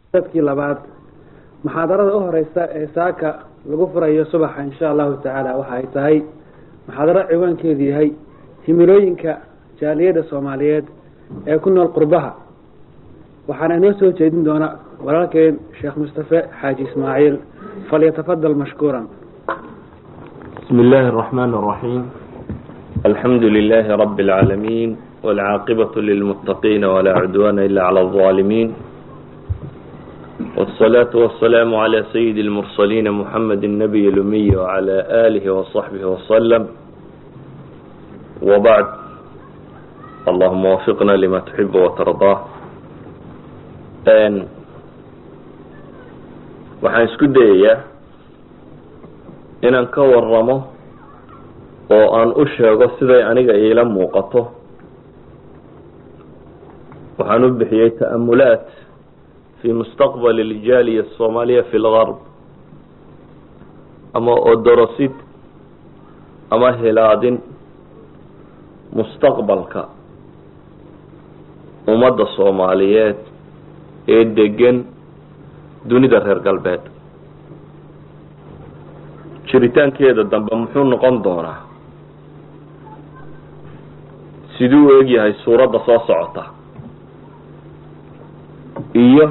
dadkii labaad muxaadarada u horeysa ee saaka lagu furayo subaxa insha allahu tacaala waxa ay tahay muxaadaro ciwaankeedu yahay himilooyinka jaaliyadda soomaaliyeed ee ku nool qurbaha waxaana inoo soo jeedin doona walaalkeen sheekh mustafe xaaji ismaaciil falyatafadal mashkuuran بسم الله الرحمن الرحيم الحمد لله رب العالمين والعاقبة للمتقين ولا عدوان إلا على الظالمين والصلاة والسلام على سيد المرسلين محمد النبي الأمي وعلى آله وصحبه وسلم وبعد اللهم وفقنا لما تحب وترضاه waxaan isku dayayaa inaan ka waramo oo aan u sheego siday aniga iila muuqato waxaan u bixiyey ta'amulaat fi mustaqbal aljaaliya asoomaaliya fi lgarb ama odorosid ama hilaadin mustaqbalka ummadda soomaaliyeed ee degan dunida reer galbeed jiritaankeeda dambe muxuu noqon doonaa siduu u egyahay suuradda soo socota iyo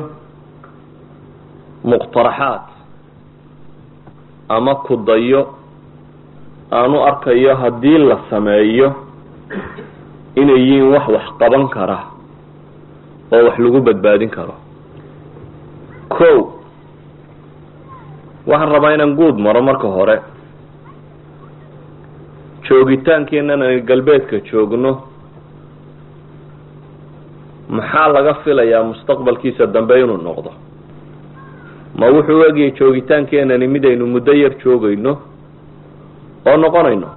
muqtaraxaad ama kudayo aan u arkayo haddii la sameeyo inay yihiin wax wax qaban kara oo wax lagu badbaadin karo ko waxaan rabaa inaan guud maro marka hore joogitaankeenan ay galbeedka joogno maxaa laga filayaa mustaqbalkiisa dambe inuu noqdo ma wuxuu egyahay joogitaankeenani mid aynu muddo yar joogayno oo noqonayno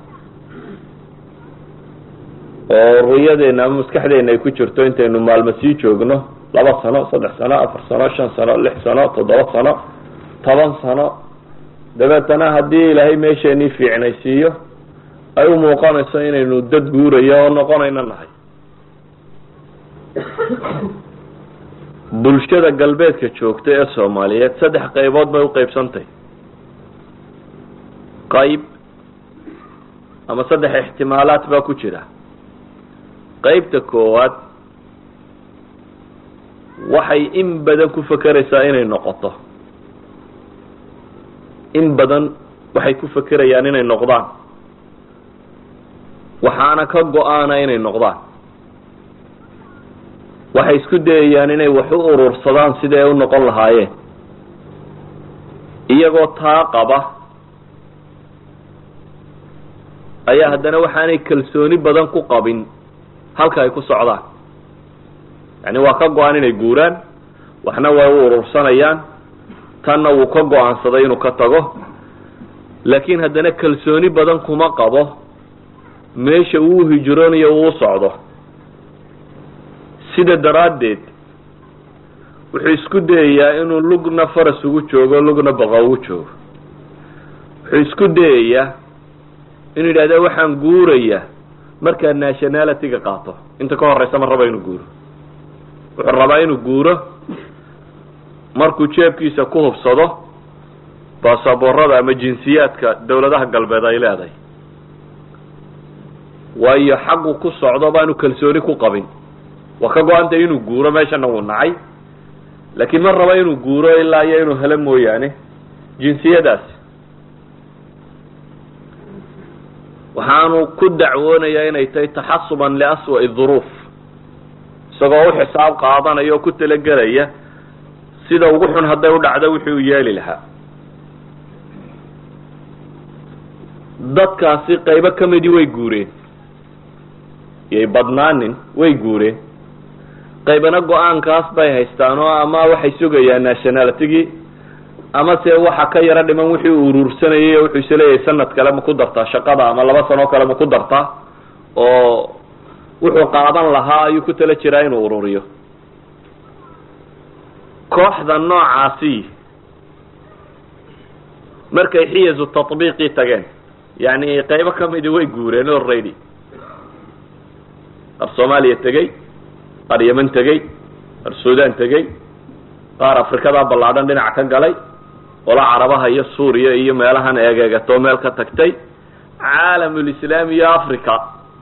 oo ruyadeena ama maskaxdeena ay ku jirto intaynu maalmo sii joogno laba sano saddex sano afar sano shan sano lix sano toddoba sano toban sano dabeetana haddii ilaahay meesheenii fiicnaysiiyo ay u muuqanayso inaynu dad guurayo oo noqonayno nahay bulshada galbeedka joogta ee soomaaliyeed saddex qaybood bay uqeybsantay qayb ama saddex ixtimaalaad baa ku jira qeybta koowaad waxay in badan ku fakeraysaa inay noqoto in badan waxay ku fakerayaan inay noqdaan waxaana ka go-aana inay noqdaan waxay isku dayayaan inay wax u urursadaan siday u noqon lahaayeen iyagoo taa qaba ayaa haddana waxaanay kalsooni badan ku qabin halka ay ku socdaan yani waa ka go-an inay guuraan waxna way u urursanayaan tanna wuu ka go-aansaday inuu ka tago laakiin haddana kalsooni badan kuma qabo meesha uu hijroonayo uu socdo sida daraaddeed wuxuu isku dayayaa inuu lugna faras ugu joogo lugna baqa ugu joogo wuxuu isku dayayaa inuu yidhahda waxaan guurayaa markaa nationality-ga qaato inta ka horeysa ma raba inuu guuro wuxuu rabaa inuu guuro markuu jeebkiisa ku hubsado baasaboorada ama jinsiyaadka dawladaha galbeed ay leedahay waayo xaqu ku socdo baanu kalsooni ku qabin waa ka go-antay inuu guuro meeshana wuu nacay laakiin ma raba inuu guuro ilaa iyo inuu helo mooyaane jinsiyadaasi waxaanu ku dacwoonayaa inay tahay taxasuban liaswa'i duruuf isagoo u xisaab qaadanaya oo ku talagelaya sida ugu xun hadday u dhacdo wixii uu yeeli lahaa dadkaasi qaybo ka midii way guureen iyay badnaanin way guureen qaybana go-aankaas bay haystaan oo ama waxay sugayaan nationalitygii ama se waxa ka yaro dhiman wixii uu uruursanayay oo wuxuu isleeyahay sanad kale ma ku dartaa shaqada ama laba sanoo kale ma ku dartaa oo wuxuu qaadan lahaa ayuu ku tala jiraa inuu ururiyo kooxda noocaasi markay xiyazu tatbiiqii tageen yani qaybo kamidi way guureen already qar soomaaliya tegey qar yeman tegey qar sudan tegey qaar afrikada ballaadhan dhinac ka galay ola carabaha iyo suuriya iyo meelahan eegeegatoo meel ka tagtay caalamulislaam iyo africa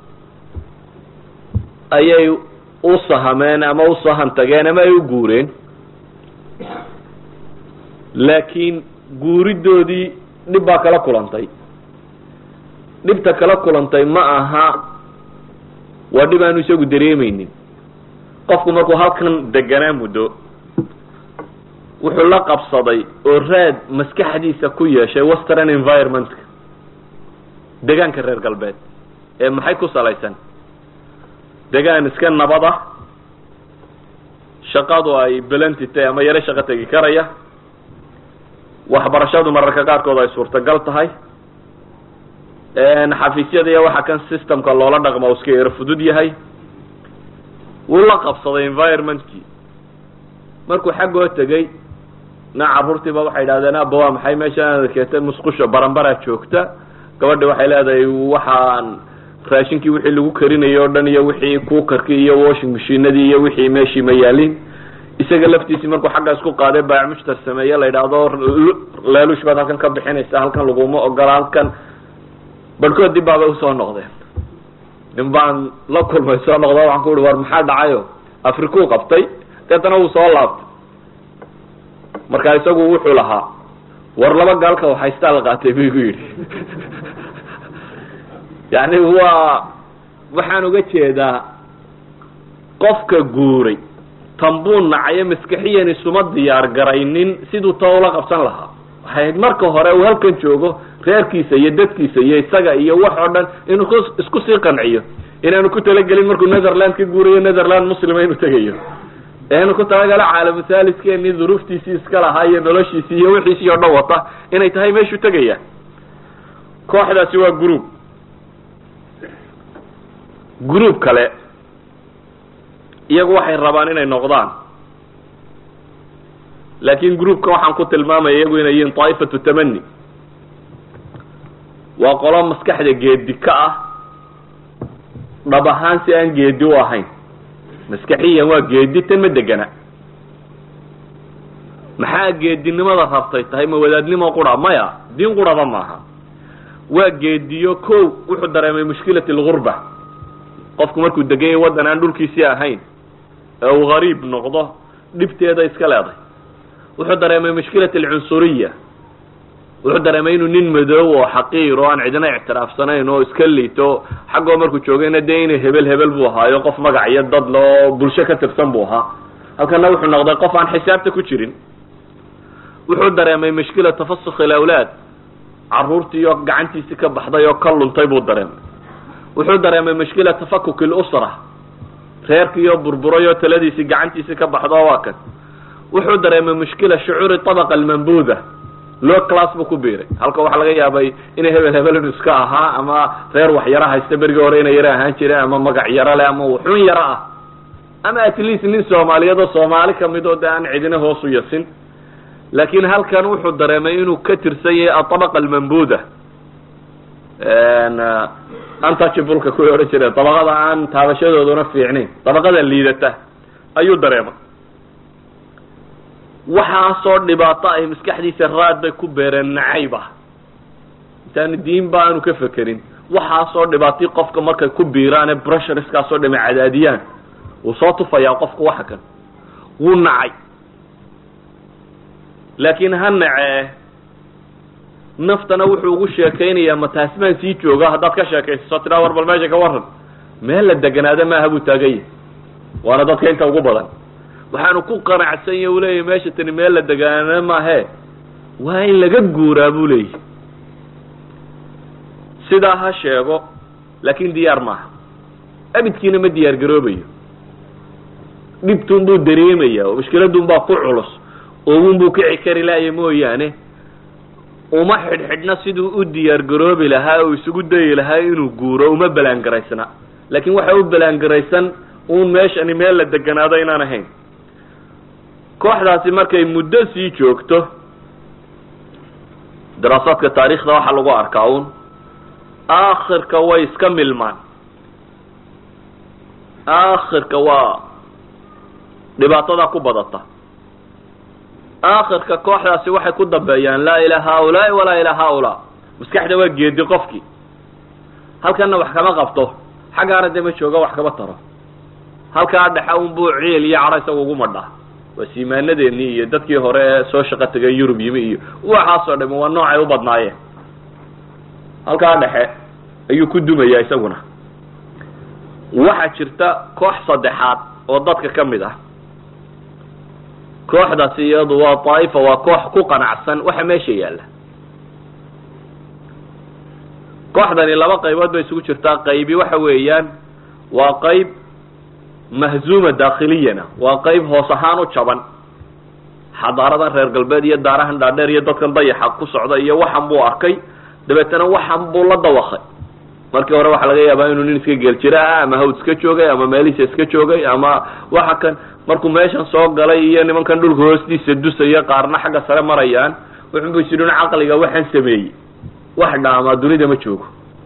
ayay u sahameen ama u sahan tageen ama ay u guureen laakiin guuridoodii dhib baa kala kulantay dhibta kala kulantay ma aha waa dhib aanu isagu dareemeynin qofku markuu halkan deganaa muddo wuxuu la qabsaday oo raad maskaxdiisa ku yeeshay western environmentka degaanka reer galbeed ee maxay ku salaysan degaan iska nabad ah shaqadu ay belentitay ama yaro shaqo tegi karaya waxbarashadu mararka qaarkood ay suurtagal tahay xafiisyada iyo waxa kan systemka loola dhaqmo u iska yaro fudud yahay wuu la qabsaday environmentkii markuu xaggoo tegey na carruurtiiba waxay idhahdeen aba waa maxay meeshaan keetay musqusha baranbaraa joogta gabadhi waxay leedahay waxaan raashinkii wixii lagu karinayay o dhan iyo wixii kuukarkii iyo washing machinadii iyo wixii meeshii ma yaalin isaga laftiisii markuu xagga isku qaaday baac mushtar sameeye la yidhaahdo leelush baad halkan ka bixinaysa halkan laguma ogola halkan barhkood dib baabay usoo noqdeen nin baan la kulmay soo noqdo waxaan ku uhi war maxaa dhacayo afrikuu qabtay deetana wuu soo laabtay marka isagu wuxuu lahaa war laba gaalka waxaystaa la qaatay bu igu yidhi yani waa waxaan uga jeedaa qofka guuray tanbuu nacayo maskaxiyan isuma diyaar garaynin siduu ta ula qabsan lahaa waxay marka hore uu halkan joogo reerkiisa iyo dadkiisa iyo isaga iyo wax oo dhan inuu isku sii qanciyo inaanu ku talagelin markuu netherland ka guurayo netherland muslima inuu tegayo eanu ku talagalo caalamu thaliskeenii duruuftiisii iska lahaa iyo noloshiisii iyo wixiisii oo dhan wata inay tahay meeshuu tegaya kooxdaasi waa group group kale iyagu waxay rabaan inay noqdaan laakin groupka waxaan ku tilmaamaya iyagu inay yihiin taa'ifatu tamani waa qolo maskaxda geedi ka ah dhab ahaan si aan geedi u ahayn maskaxiyan waa geedi tan ma degana maxaa geedinimada rabtay tahay ma wadaadnimo qura maya diin quraba maaha waa geediyo ko wuxuu dareemay mushkilat algurba qofku markuu degan yahay waddan aan dhulkiisii ahayn ee uu gariib noqdo dhibteeda iska leeday wuxuu dareemay mushkilat alcunsuriya wuxuu dareemay inuu nin madoow oo xaqiir oo aan cidina ictiraafsanayn oo iska liito xaggoo markuu joogayna dee inay hebel hebel buu ahaayo qof magac iyo dad le oo bulsho ka tirsan buu ahaa halkana wuxuu noqday qof aan xisaabta ku jirin wuxuu dareemay mushkila tafasukh ilawlaad carruurtiiyo gacantiisii ka baxday oo ka luntay buu dareemay wuxuu dareemay mushkila tafakuk ilusra reerkiioo burburay oo taladiisii gacantiisii ka baxdo waa kan wuxuu dareemay mushkila shucuuri tabaqa almambuda low class buu ku biiray halka waxaa laga yaabay inay hebel hebel inu iska ahaa ama reer wax yaro haysta berigii hore inay yaro ahaan jireen ama magac yaro leh ama wuxun yaro ah ama at least nin soomaaliyeed oo soomaali kamid oo de aan cidina hoos u yasin laakin halkan wuxuu dareemay inuu ka tirsan yahay aطabaqa almambuda untouchableka kuway odhan jireen dabaqada aan taabashadooduna fiicnayn dabaqada liidata ayuu dareemay waxaasoo dhibaato ay maskaxdiisa raad bay ku beereen nacayb ah intaanu diinba aanu ka fekerin waxaasoo dhibaatay qofka markay ku biiraane brusherskaasoo dhama cadaadiyaan wuu soo tufayaa qofku waxa kan wuu nacay laakiin ha nacee naftana wuxuu ugu sheekaynayaa ma taasmaan sii jooga haddaad ka sheekaysaso tidhaa war bal meesha ka waran meel la deganaada maaha buu taagan yahay waana dadka inta ugu badan waxaanu ku qanacsan ya u leeyahy meesha tani meel la deganaada maahe waa in laga guuraa buu leeyahy sidaa ha sheego laakin diyaar maaha abidkiina ma diyaar garoobayo dhibtun buu dareemaya oo mushkiladun baa ku culus oowun buu kici kari laaya mooyaane uma xidhxidhna siduu u diyaar garoobi lahaa oo isugu dayi lahaa inuu guuro uma balaangaraysna laakin waxa u balaangaraysan uun meeshani meel la deganaado inaan ahayn kooxdaasi markay muddo sii joogto daraasaadka taariikhda waxaa lagu arkaa uun aakhirka way iska milmaan aakhirka waa dhibaatadaa ku badata aakhirka kooxdaasi waxay ku dambeeyaan laa ilaa haaulaai walaa ilaa haaulaa maskaxda waa geedi qofkii halkanna wax kama qabto xaggaana dee ma jooga wax kama taro halkaa dhexa unbuu ciil iyo cadho isaga ugu madhaa waa siimaanadeennii iyo dadkii hore ee soo shaqo tegay yurub yimi iyo waxaasoo dhami waa noocay u badnaayeen halkaa dhexe ayuu ku dumayaa isaguna waxaa jirta koox saddexaad oo dadka ka mid ah kooxdaasi iyadu waa daa'ifa waa koox ku qanacsan waxa meesha yaalla kooxdani laba qaybood bay isugu jirtaa qaybi waxa weeyaan waa qayb mahzuuma daakhiliyana waa qayb hoos ahaan u jaban xadaaradan reer galbeed iyo daarahan dhaadheer iyo dadkan dayaxa ku socda iyo waxan buu arkay dabeetana waxan buu la dawakay markii hore waxaa laga yaabaa inuu nin iska geeljira ah ama hawd iska joogay ama meelihiisa iska joogay ama waxa kan markuu meeshan soo galay iyo nimankan dhulka hoostiisa dusaya qaarna xagga sare marayaan wuxunbu is idhin caqliga waxaan sameeyey wax dhaamaa dunida ma joogo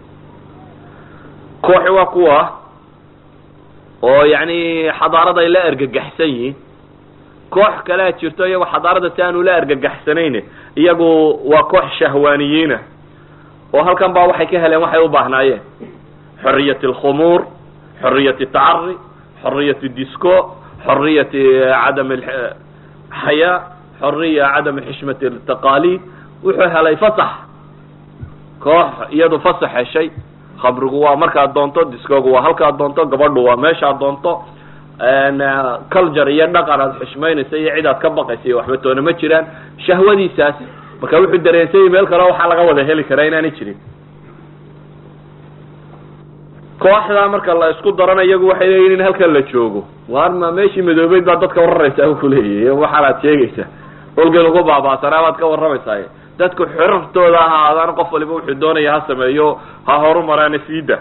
kooxi waa kuwa oo yacni xadaarada ay la ergagaxsan yihiin koox kalea jirto iyagu xadaarada si aanu la ergagaxsanayn iyagu waa koox shahwaaniyiina oo halkan baa waxay ka heleen waxay u baahnaayeen xoriyat alkhumuur xoriyat tacari xoriyat disco xoriyat cadam xayaa xoriya cadam xishmat taqaalid wuxuu helay fasax koox iyadu fasax heshay khamrigu waa markaad doonto discogu waa halkaad doonto gabadhu waa meeshaad doonto culture iyo dhaqan aad xishmaynaysa iyo cid aad ka baqaysa iyo waxba toona ma jiraan shahwadiisaas marka wuxuu dareensayay meel kale waxaa laga wada heli karaa inaanay jirin kooxdaa marka la isku darana iyagu waxay leeyihin in halkan la joogo waar ma meeshii madoobeyd baa dadka wararaysaa u kuleeyahy waxaanaad sheegaysaa olgan ugu baabaasanaa baad ka warramaysaa dadku xirartooda ha ahaadaan qof waliba wuxuu doonaya ha sameeyo ha horumaraan siida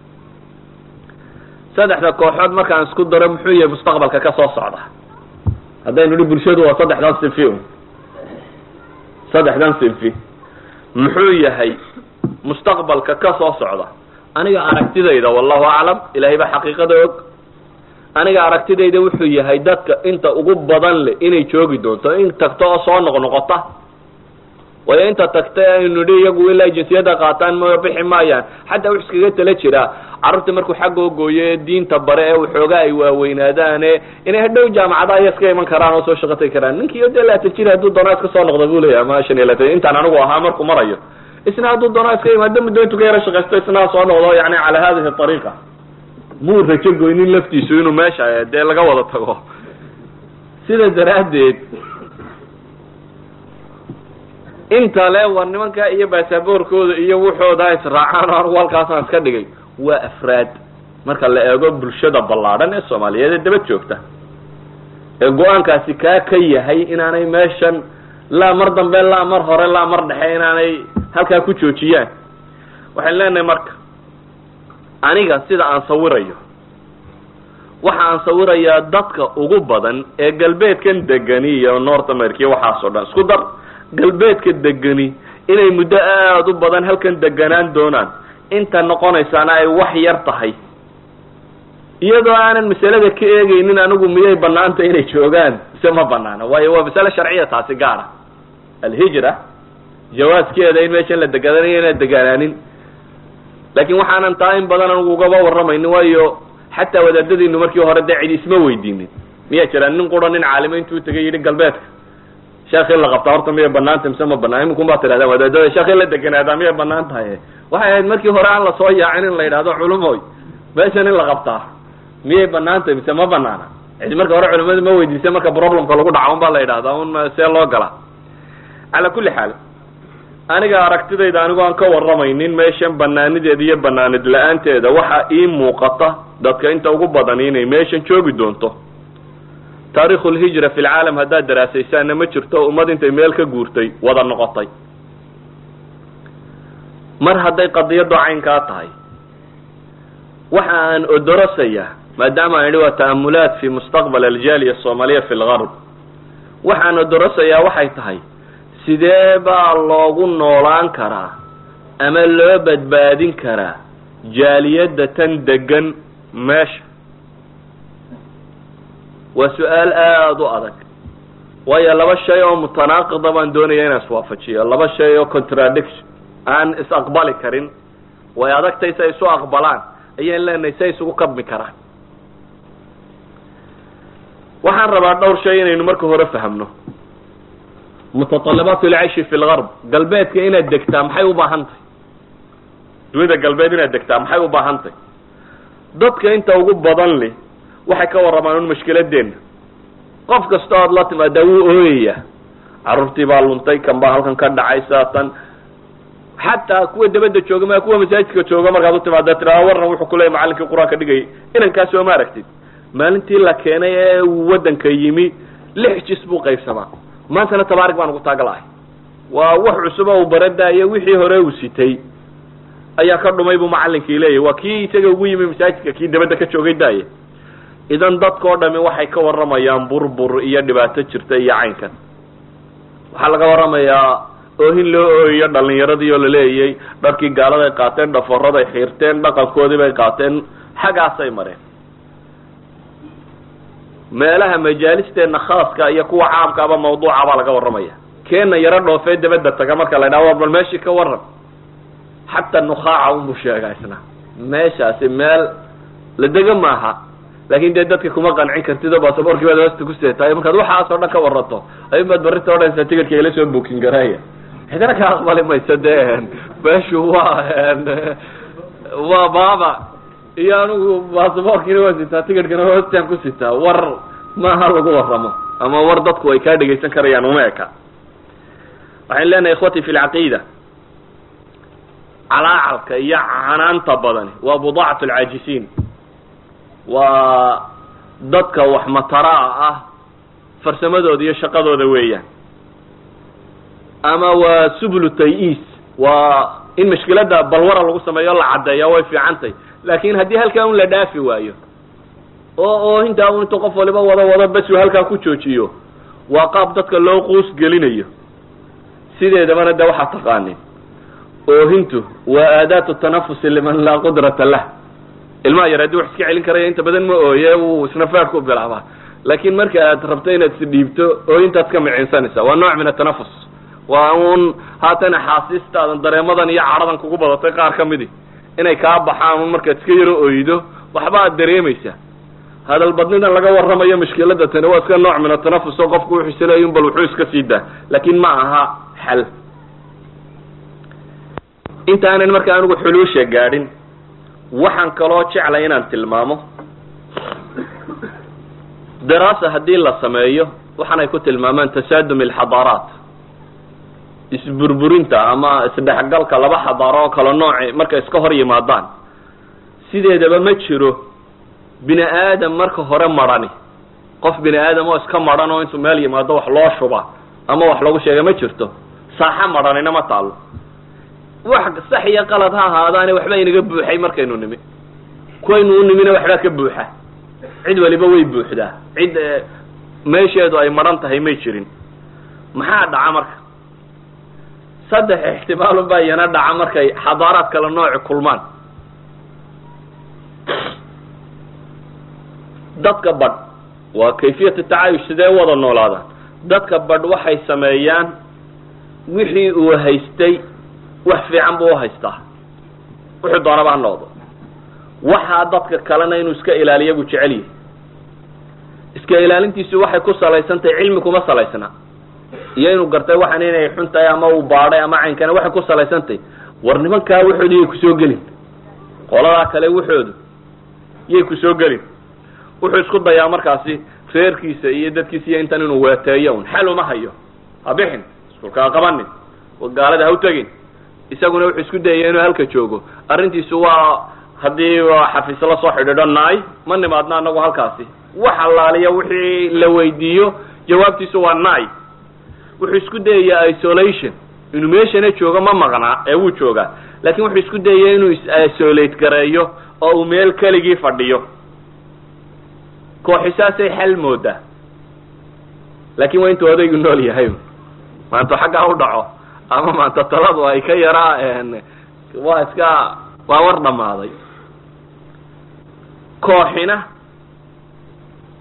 saddexda kooxood markaan isku daro muxuu yahay mustaqbalka ka soo socda haddaynu hi bulshadu waa saddexdan sinfi un saddexdan sinfi muxuu yahay mustaqbalka ka soo socda aniga aragtidayda wallahu aclam ilahay baa xaqiiqada og aniga aragtidayda wuxuu yahay dadka inta ugu badan leh inay joogi doonto in tagto oo soo noqnoqota waayo inta tagta aynu nihi iyagu ilaa jinsiyada qaataan ma bixi maayaan xataa wux iskaga tala jiraa carruurta markuu xaggoo gooyo ee diinta bare ee waxoogaa ay waaweynaadaane inay hadhow jaamacada aya iska iman karaan oo soo shaqo tagi karaan ninkiio dee laatan jir hadduu doonaa iska soo noqda bu leeyahy ama shan iyo laatan intaan anigu ahaa markuu marayo isna hadduu doonaa iska imaado muddo intuu ka yaro shaqaysto isna soo noqdo yani cala hadihi ariiqa muu rajo goynin laftiisu inuu meesha dee laga wada tago sida daraaddeed inta le war nimanka iyo baasaboorkooda iyo wuxooda israacaan anigu halkaasaan iska dhigay waa afraad marka la eego bulshada ballaadhan ee soomaaliyeed ee daba joogta ee go-aankaasi kaa ka yahay inaanay meeshan laa mar dambe laa mar hore laa mar dhexe inaanay halkaa ku joojiyaan waxaan leenahay marka aniga sida aan sawirayo waxa aan sawirayaa dadka ugu badan ee galbeedkan degani iyo north america iyo waxaasoo dhan isku dar galbeedka degani inay muddo aada u badan halkan deganaan doonaan inta noqonaysaana ay wax yar tahay iyadoo aanan masalada ka eegaynin anigu miyay banaanta inay joogaan mise ma banaana waayo waa masale sharciya taasi gaara alhijra jawaaskeeda in meeshan la degananayo inaan deganaanin laakin waxaanan taa in badan anigu ugaba warramaynin waayo xataa wadaadadiinu markii hore dee cidi isma weydiinin miyaa jiraan nin qura nin caalimo intuu tegay yidhi galbeedka sheekh in la qabtaa horta miyay banaanta mise ma banaan iminkun baa tidhahdaan wadaadada sheekh in la deganaadaa miyay banaan tahay waxay ahayd markii hore aan lasoo yaacin in la yidhahdo culumoy meeshan in la qabtaa miyay banaan tahay mise ma banaana cidi marka hore culimadu ma weydiisa marka problemka lagu dhaco un baa la yidhahdaa un see loo galaa calaa kulli xaal aniga aragtidayda anigu aan ka warramaynin meeshan banaanideeda iyo banaanid la-aanteeda waxaa ii muuqata dadka inta ugu badan inay meeshan joogi doonto taarikhu lhijra fi lcaalam haddaad daraasaysaanna ma jirto ummad intay meel ka guurtay wada noqotay mar hadday qadiyaddu caynkaa tahay waxa aan odorosaya maadaama aan idhi waa ta'amulaat fi mustaqbal aljaaliya asoomaaliya fi lgarb waxaan odorosayaa waxay tahay sidee baa loogu noolaan karaa ama loo badbaadin karaa jaaliyadda tan degan meesha waa su-aal aada u adag waayo laba shay oo mutanaaqida baan doonaya inaan iswaafajiyo laba shay oo contradiction aan is-aqbali karin way adagtay si ay isu aqbalaan ayaan leenahay si ay isugu kabmi karaan waxaan rabaa dhowr shay inaynu marka hore fahamno mutaطalabaat lcayshi fi lgarb galbeedka inaad degtaa maxay u baahan tahay dunida galbeed inaad degtaa maxay u baahan tahay dadka inta ugu badan li waxay ka warramaan un mashkiladeena qof kasta oad la timaadaa wuu ooyaya carruurtii baa luntay kan baa halkan ka dhacay saatan xataa kuwa dabadda jooga ma kuwa masaajidka jooga markaad u timaada tiraa warran wuxuu kuleeyay macalinkii qur-aanka dhigayay inankaas oo ma aragtid maalintii la keenay ee waddanka yimi lix jis buu qaybsamaa maantana tabaarig baan ugu taagalahay waa wax cusuba uu baradaayo wixii hore uu sitay ayaa ka dhumay buu macalinkii leeyahy waa kii isaga ugu yimi masaajidka kii dabadda ka joogay daaya idan dadkao dhami waxay ka warramayaan burbur iyo dhibaato jirta iyo caynkan waxaa laga warramayaa oohin loo ooyiyo dhalinyaradii oo laleeyay dharkii gaaladay qaateen dhaforaday xiirteen dhaqankoodii bay qaateen xaggaasay mareen meelaha majaalisteena khaaska iyo kuwa caamkaaba mawduuca baa laga warramaya keena yaro dhoofee dabadda taga marka la ydhaha war bal meeshii ka warran xataa nukhaaca unbuu sheegaa isna meeshaasi meel la dega maaha laakin dee dadka kuma qancin kartid oo baasaboorkii baad hoosta ku seetaay markaad waxaas oo dhan ka warranto ayun baad barrinta odhanaysaa ticketka ila soo bookin garaaya cidina ka aqbali mayso de meeshu waa waa baaba iyo anigu baasaboorkiina waa sitaa ticketkana hoostaan ku sitaa war maaha lagu warramo ama war dadku ay kaa dhegaysan karayaan uma eka waxayn leenahay ikhwati fi lcaqiida calaacalka iyo canaanta badani waa budaacat alcaajisiin waa dadka wax mataraa ah farsamadooda iyo shaqadooda weeyaan ama waa sublu tay-iis waa in mashkiladda balwara lagu sameeyo la caddeeya way fiicantay laakin haddii halkaa un la dhaafi waayo oo oo intaa un intuu qof waliba wado wado bes uu halkaa ku joojiyo waa qaab dadka loo quus gelinayo sideedabana de waxaa taqaanin oohintu waa aadaatu tanafusi liman laa qudrata lah ilmaha yar haddii wax iska celin karaya inta badan ma ooye wuu isna faadku bilaabaa laakin marka aad rabto inaad isdhiibto oohintaad ka micinsanaysa waa nooc min atanafus waa un haatan axaasiistaadan dareemadan iyo cadhadan kugu badatay qaar ka midi inay kaa baxaan un markaad iska yaro oydo waxba aad dareemaysaa hadal badnidan laga warramayo mushkilada tani waa iska nooc min atanafus oo qofku wuxuu isleeya un bal wuxuu iska sii daa laakin ma aha xal intaanan marka anigu xuluusha gaadhin waxaan kaloo jeclay inaan tilmaamo daraasa haddii la sameeyo waxaanay ku tilmaamaan tasaadum alxadaaraat isburburinta ama isdhexgalka laba xadaaro oo kale nooci markay iska hor yimaadaan sideedaba ma jiro bini aadam marka hore marhani qof bini aadam oo iska marhan oo intuu meel yimaado wax loo shuba ama wax lagu sheega ma jirto saaxa marhanina ma taalo wax sax iyo qalad ha ahaadaane waxba inaga buuxay markaynu nimi kuwaynu u nimina waxbaa ka buuxa cid waliba way buuxdaa cid meesheedu ay maran tahay may jirin maxaa dhaca marka saddex ixtimaalun baa iyana dhaca markay xadaaraad kale nooci kulmaan dadka badh waa kayfiyat tacaayush sidee wada noolaadaan dadka badh waxay sameeyaan wixii uu haystay wax fiican buu uhaystaa wuxuu doonaba ha noqdo waxaa dadka kalena inuu iska ilaaliya buu jecel yahay iska ilaalintiisu waxay ku salaysan tahay cilmi kuma salaysna iyo inuu gartay waxan inay xun tahay ama uu baadhay ama caynkana waxay ku salaysan tahay war nimankaa waxoodu yay kusoo gelin qoladaa kale waxoodu yay kusoo gelin wuxuu isku dayaa markaasi reerkiisa iyo dadkiisa iyo intan inuu weeteeyo un xal uma hayo ha bixin iskulkaa qabanin gaalada ha u tegin isaguna wuxuu isku dayaya inuu halka joogo arrintiisu waa haddii xafiis la soo xidhiidho naay ma nimaadna anagu halkaasi wax allaaliya wixii la weydiiyo jawaabtiisu waa naay wuxuu isku dayayaa isolation inuu meeshana joogo ma maqnaa ee wuu joogaa laakin wuxuu isku dayaya inuu is-isolate gareeyo oo uu meel keligii fadhiyo kooxisaasay xal moodaa laakin waa intuu odaygu nool yahay maanta xaggaa u dhaco ama maanta taladu ay ka yaraa waa iska waa war dhammaaday kooxina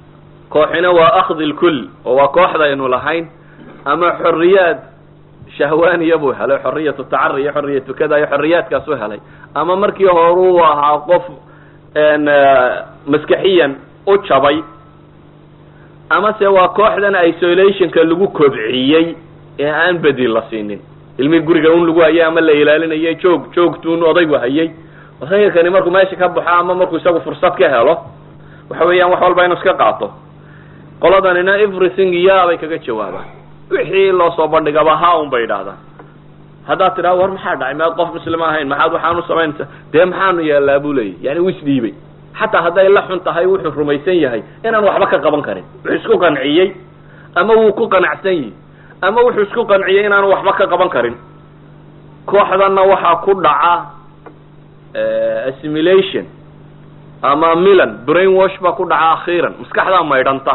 kooxina waa akhdi lkull oo waa kooxdaynu lahayn ama xoriyaad shahwaaniya buu helay xoriyatu tacari iyo xoriyatu kada iyo xoriyaadkaasuu helay ama markii hore uu ahaa qof maskaxiyan u jabay ama se waa kooxdan isolationka lagu kobciyey ee aan bedil la siinin ilmi guriga un lagu hayay ama la ilaalinayay joog joogtuun odaygu hayay odayga kani markuu meesha ka baxo ama markuu isagu fursad ka helo waxa weeyaan wax walba inu iska qaato qoladanina everything ya bay kaga jawaabaan wixii loo soo bandhigaba ha un bay idhaahdaan haddaad tidhaha war maxaa dhacay maad qof muslima ahayn maxaad waxaanu samaynaysa dee maxaanu yeellaa buu leeyay yani u isdhiibay xataa hadday la xun tahay wuxuu rumaysan yahay inaan waxba ka qaban karin wuxuu isku qanciyey ama wuu ku qanacsan yihi ama wuxuu isku qanciyey inaanu waxba ka qaban karin kooxdanna waxaa ku dhaca assimilation ama milan brain wash baa ku dhaca akhiiran maskaxdaa maydhanta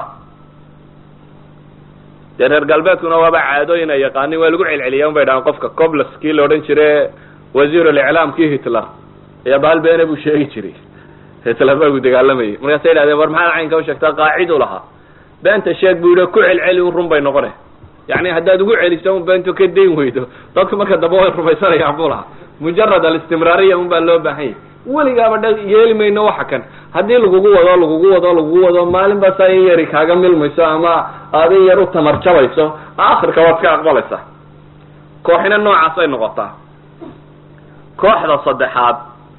dee reer galbeedkuna waaba caadooyin ay yaqaanin waa lagu celceliya un bay dhahaan qofka coblas kii la odhan jire wasiir aliclaam kii hitler ayaa bahal beene buu sheegi jiray hitler baa gu dagaalamayay markaasay idhahdeen war maxaad caynka u sheegtaa qaacid u lahaa beenta sheeg buu yihi ku celceli un run bay noqone yani haddaad ugu celiso un beentu ka dayn weydo dadku marka dambe way rumaysanayaan buu lahaa mujarad alistimraariya un baa loo baahan yahy weligaaba dha yeeli mayno waxa kan haddii lagugu wado lagugu wado lagugu wado maalin baa saa in yari kaaga milmayso ama aad in yar u tamar jabayso akhirka waad ka aqbalaysaa kooxina noocaasay noqotaa kooxda saddexaad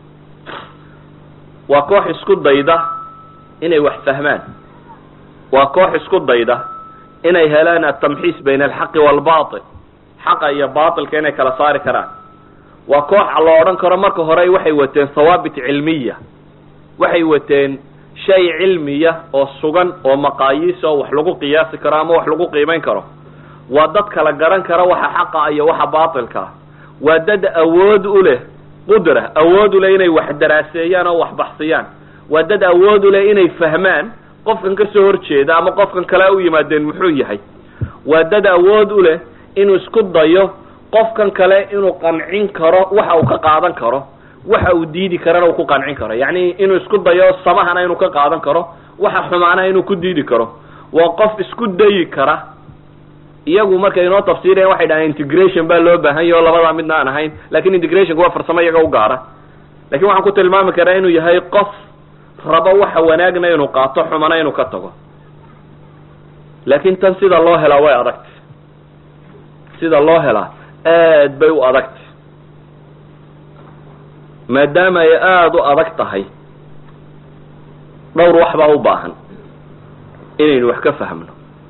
waa koox isku dayda inay wax fahmaan waa koox isku dayda inay helaan atamxiis bayna alxaqi waalbatil xaqa iyo batilka inay kala saari karaan waa koox la odhan karo marka hore waxay wateen hawaabit cilmiya waxay wateen shay cilmiya oo sugan oo maqaayiis oo wax lagu qiyaasi karo ama wax lagu qiimayn karo waa dad kala garan kara waxa xaqa iyo waxa batilkaa waa dad awood u leh qudra awood u leh inay wax daraaseeyaan oo wax baxsiyaan waa dad awood u leh inay fahmaan qofkan ka soo horjeeda ama qofkan kale u yimaadeen muxuu yahay waa dad awood u leh inuu isku dayo qofkan kale inuu qancin karo waxa uu ka qaadan karo waxa uu diidi karana uu ku qancin karo yacni inuu isku dayo samahana inuu ka qaadan karo waxa xumaanaha inuu ku diidi karo waa qof isku dayi kara iyagu markay inoo tafsiireen waxay dhahaan integration baa loo baahan yahy oo labadaa midna aan ahayn lakin integrationka waa farsamo iyaga u gaara lakin waxaan ku tilmaami karaa inuu yahay qof rabo waxa wanaagna inuu qaato xumana inuu ka tago laakin tan sida loo helaa way adagta sida loo helaa aad bay u adagta maadaama ay aada u adag tahay dhowr wax baa u baahan inaynu wax ka fahmno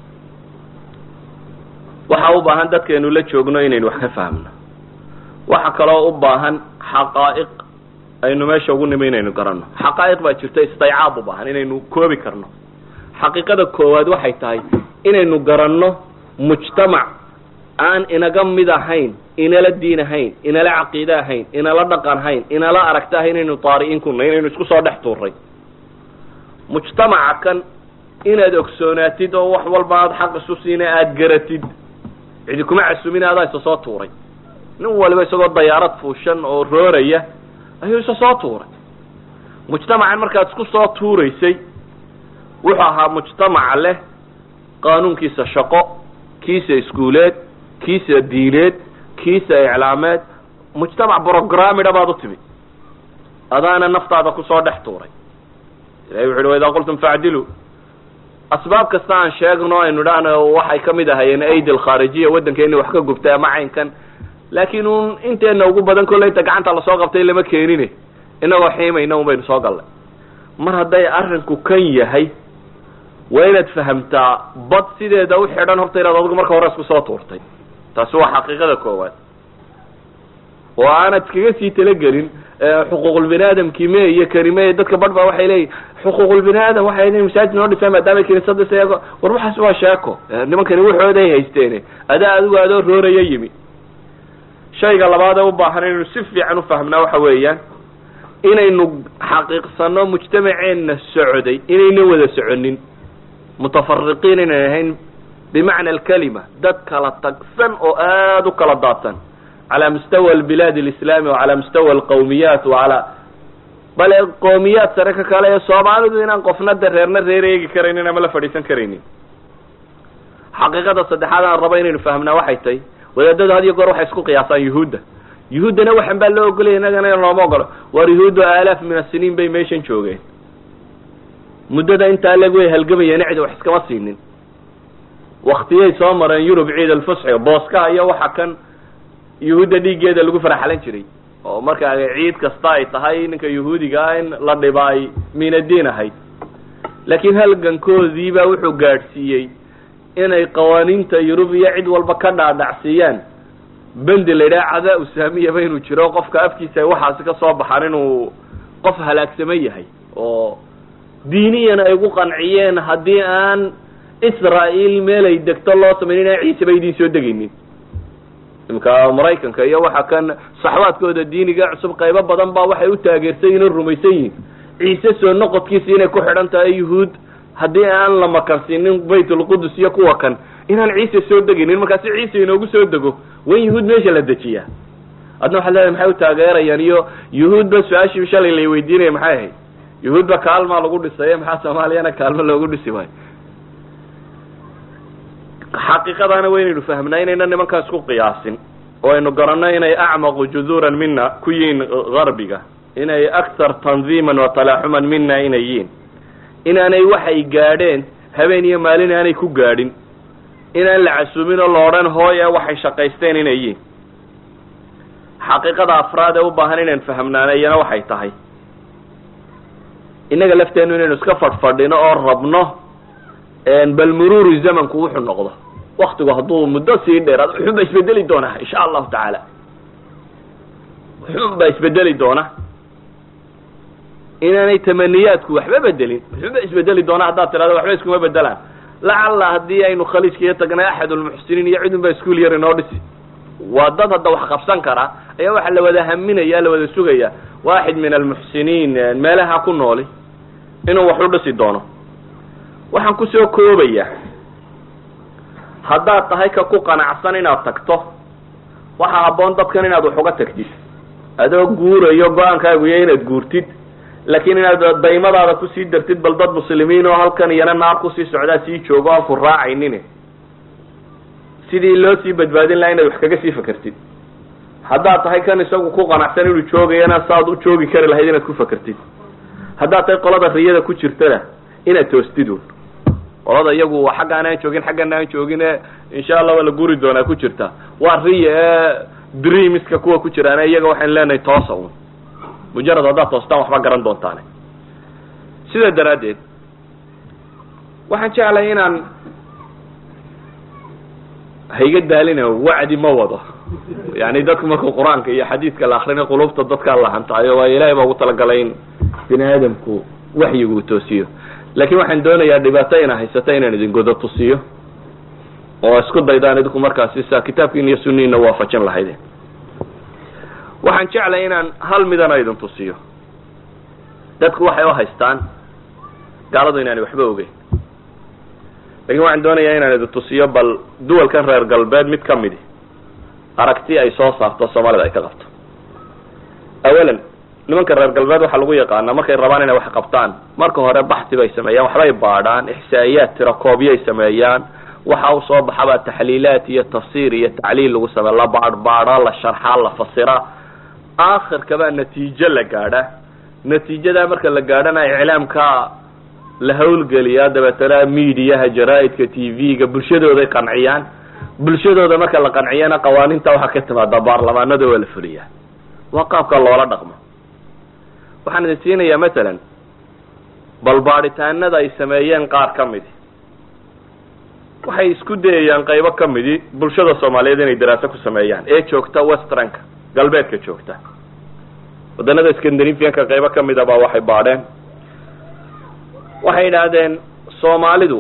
waxaa u baahan dadkeenu la joogno inaynu wax ka fahmno waxa kaloo u baahan xaqaa'iq aynu meesha ugu nimi inaynu garanno xaqaa'iq baa jirta istaycaab u baahan inaynu koobi karno xaqiiqada koowaad waxay tahay inaynu garanno mujtamac aan inaga mid ahayn inala diin ahayn inala caqiide ahayn inala dhaqan ahayn inala aragta ahayn inaynu taari'in kuna inaynu isku soo dhex tuuray mujtamaca kan inaad ogsoonaatid oo wax walba aada xaq isu siina aada garatid cidi kuma casumin adaa isa soo tuuray nin waliba isagoo dayaarad fuushan oo rooraya ayuu isa soo tuuray mujtamacan markaad isku soo tuuraysay wuxuu ahaa mujtamaca leh qaanuunkiisa shaqo kiisa iskuuleed kiisa diineed kiisa iclaameed mujtamac brogramida baad u timi adaana naftaada kusoo dhex tuuray ilahi wuxu uhi waidaa qultum facdiluu asbaab kasta aan sheegno aynu dhahno waxay kamid ahayeen aidi alkhaarijiya waddankeeni wax ka gubtay ama caynkan laakin un inteena ugu badan kolley inta gacanta lasoo qabtay lama keenine inagoo xiimayna un baynu soo gallay mar hadday arrinku kan yahay waa inaad fahamtaa bad sideeda u xidhan horta inaad adigu marka hore isku soo tuurtay taasi waa xaqiiqada koowaad oo aanad iskaga sii talagelin xuquuqulbini aadamkii me iyo karime dadka badh ba waxay leeyihin xuquuqulbini aadam waxay leeyihin masaajid noo dhisaan maadaama kiniisada seego war waxaas waa sheeko nimankani waxooday haysteene adaa adigu adoo rooraya yimi shayga labaad ee u baahan inaynu si fiican ufahmnaa waxa weeyaan inaynu xaqiiqsano mujtamaceenna socday inayna wada soconin mutafariqiin inay ahayn bimacna alkalima dad kala tagsan oo aada u kala daadsan calى mustawa albilaad alislami wacalى mustawa alqawmiyaat wacalى bale qoomiyaad sare ka kale ee soomaalidu inaan qofna de reerna reer eegi karaynin ama la fadhiisan karaynin xaqiiqada saddexaad aan rabo inaynu fahmnaa waxay tahay wadaadadu had iyo goor waxay isku qiyaasaan yuhuudda yuhuuddana waxan baa loo ogolaya innagana in looma ogolo waar yuhuuddu aalaaf min asiniin bay meeshan joogeen muddada intaa leg way halgamayeen cid wax iskama siinin waktiyay soo mareen yurub ciid alfusxi booskaha iyo waxa kan yuhuudda dhiiggeeda lagu faraxalan jiray oo markaa ciid kasta ay tahay ninka yuhuudiga ah in la dhiba ay minadiin ahayd laakiin halgankoodiibaa wuxuu gaadhsiiyey inay qawaaniinta yurub iyo cid walba ka dhaadhacsiiyaan bendi la yidhaha cadaa usaamiyaba inuu jiro qofka afkiisa ay waxaasi ka soo baxaan inuu qof halaagsamo yahay oo diiniyan ay ugu qanciyeen haddii aan israael meel ay degto loo samaynin inaan ciise ba idiin soo degaynin imka maraykanka iyo waxa kan saxwaadkooda diiniga cusub qaybo badan baa waxay u taageersan yihin o rumaysan yihin ciise soo noqodkiisa inay ku xidhan tahay yuhuud haddii aan la makansiinin baytulqudus iyo kuwa kan inaan ciise soo degaynin markaasi ciise inoogu soo dego wan yuhuud meesha la dejiyaa adna waxaad leedahay maxay u taageerayaan iyo yuhuudba su-aashii shalay lay weydiinaya maxay ahayd yuhuudba kaalmaa lagu dhisaye maxaa soomaaliyana kaalmo loogu dhisi waayo xaqiiqadaana waynaynu fahmnaa inayna nimankaa isku qiyaasin oo aynu garanno inay acmaqu juduuran mina ku yihiin garbiga inay akthar tandiiman wa talaaxuman mina inay yihiin inaanay waxay gaadheen habeen iyo maalin aanay ku gaadhin inaan la casuumin oo la odhan hooye waxay shaqaysteen inay yihiin xaqiiqada afraad ee u baahan inaan fahmnaana iyana waxay tahay innaga lafteenu inaynu iska fadhfadhino oo rabno bal muruuri zamanku wuxuu noqdo waktigu hadduu muddo sii dheeraad wuxuun baa isbedeli doonaa insha allahu tacaala wuxuun baa isbedeli doona inaanay tamaniyaadku waxba bedelin wuxuun baa isbedeli doona haddaad tirahdo waxba iskuma bedelaan lacalla haddii aynu khaliijkaiyo tagnay axad ulmuxsiniin iyo cidun baa iskuol yar inoo dhisi waa dad hadda wax qabsan kara ayaa waxaa la wada haminaya la wada sugaya waaxid min almuxsiniin meelaha ku nooli inuu wax u dhisi doono waxaan kusoo koobaya haddaad tahay ka ku qanacsan inaad tagto waxaa habboon dadkan inaad wax uga tagtid adoo guurayo go-aankaagu iyo inaad guurtid laakiin inaad daymadaada kusii dartid bal dad muslimiin oo halkan iyana naar kusii socdaa sii joogo aan ku raacaynin sidii loo sii badbaadin laha inaad wax kaga sii fakertid haddaad tahay kan isagu ku qanacsan inuu joogayana saaad u joogi kari lahayd inaad ku fakertid haddaad tahay qolada riyada ku jirtana inaad toostid un qolada iyagu xaggaan aan joogin xaggan aan joogin e insha allah waa la guri doonaa ku jirta waa riya ee dreamiska kuwa ku jiraan iyaga waxaan leenahay toosa un mujarad haddaad toostaan waxba garan doontaane sidaa daraaddeed waxaan jeclay inaan hayga daalina wacdi ma wado yani dadku markuu qur-aanka iyo xadiidka la akrina qulubta dadkaa la hantaayo waayo ilahay baa ugu talagalay in bini aadamku waxyigu toosiyo laakiin waxaan doonayaa dhibaato ina haysata inaan idin godo tusiyo oo isku daydaan idinku markaasi sa kitaabkiina iyo suniina waafajin lahaydeen waxaan jeclay inaan hal midana idin tusiyo dadku waxay u haystaan gaaladu inaanay waxba ogeyn lakin waxaan doonayaa inaan idin tusiyo bal duwalkan reer galbeed mid ka midi aragti ay soo saarto soomaalida ay ka qabto awalan nimanka reer galbeed waxaa lagu yaqaanaa markay rabaan inay wax qabtaan marka hore baxsi bay sameeyaan waxbay baadhaan ixsaa'iyaad tirakoobyay sameeyaan waxa u soo baxabaa taxliilaat iyo tafsiir iyo tacliil lagu sameeya la baadhbaadha la sharxaa la fasira aakhirkabaa natiijo la gaadha natiijadaa marka la gaadhana iclaamka la hawlgeliyaa dabeetana mediaha jaraa-idka t v-ga bulshadooday qanciyaan bulshadooda marka la qanciyana qawaaniinta waxaa ka timaada baarlamaanada waa la fuliyaa waa qaabka loola dhaqmo waxaan idin siinayaa masalan bal baadhitaanada ay sameeyeen qaar ka midi waxay isku dayayaan qaybo ka midi bulshada soomaaliyeed inay daraaso ku sameeyaan ee joogta westranka galbeedka joogta waddanada scandinavianka qaybo ka mida baa waxay baadheen waxay yidhaahdeen soomaalidu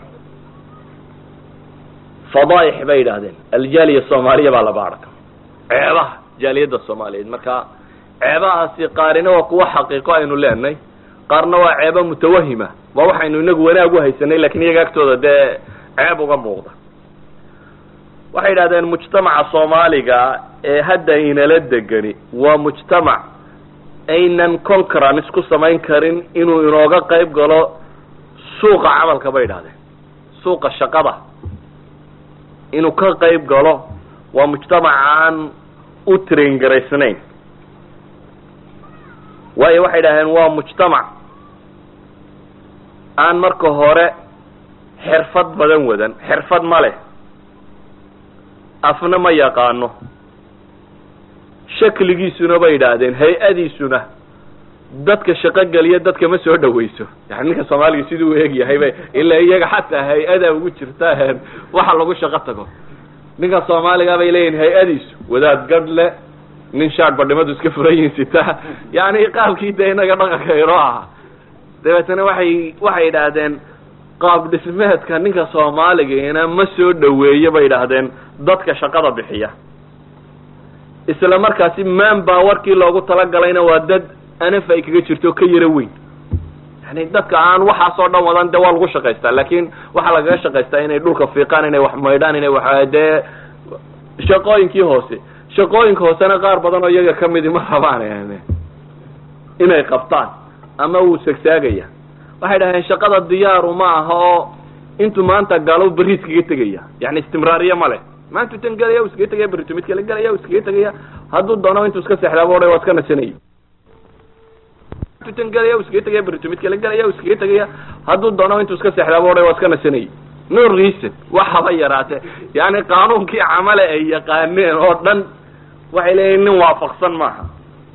fadaaix bay yidhaahdeen aljaaliya soomaaliya baa la baadha ceebaha jaaliyadda soomaaliyeed marka ceebahaasi qaarina waa kuwa xaqiiqo aynu leenahay qaarna waa ceebo mutawahima waa waxaynu inagu wanaag u haysanay lakin iyaga agtooda dee ceeb uga muuqda waxay yidhahdeen mujtamaca soomaaliga ee hadda inala degani waa mujtamac aynan concurrence ku samayn karin inuu inooga qayb galo suuqa camalka bay idhahdeen suuqa shaqada inuu ka qayb galo waa mujtamac aan u train garaysnayn waayo waxay idhahdeen waa mujtamac aan marka hore xirfad badan wadan xirfad ma leh afna ma yaqaano shakligiisuna bay idhaahdeen hay-adiisuna dadka shaqo geliya dadka ma soo dhawayso yani ninka soomaaliga siduu u eg yahay bay ilaa iyaga xataa hay-ada ugu jirta waxa lagu shaqo tago ninka soomaaliga bay leeyihin hay-adiisu wadaad gadh le nin shaad badhimadu iska furan yihin sita yani qaabkii de inaga dhaqanka inoo aha dabeetana waxay waxay idhaahdeen qaab dhismeedka ninka soomaaligaina ma soo dhaweeyo bay idhaahdeen dadka shaqada bixiya isla markaasi man bawarkii loogu talagalayna waa dad anaf ay kaga jirto ka yaro weyn yani dadka aan waxaasoo dhan wadan de waa lagu shaqaystaa laakin waxaa lagaga shaqaystaa inay dhulka fiiqaan inay wax maydhaan inay wax dee shaqooyinkii hoose shaqooyinka hoosena qaar badan oo iyaga kamidi ma rabaan inay qabtaan ama wuu sagsaagaya waxay dhaheen shaqada diyaaru ma aha oo intuu maanta galo beri iskaga tegaya yani istimraariye ma leh maantu tan gelaya u iskaga tegaya berito mid kale gelaya u iskaga tegaya hadduu doono intuu iska seexdaaba odhay waa iska nasanayay tan gelaya u iskaga tegaya berito mid kale gelaya u iskaga tegaya hadduu doono intuu iska seexdaaba odhay waa iska nasanayay no reason waxaba yaraatee yani qaanuunkii camale ay yaqaaneen oo dhan waxay leeyihin nin waafaqsan maaha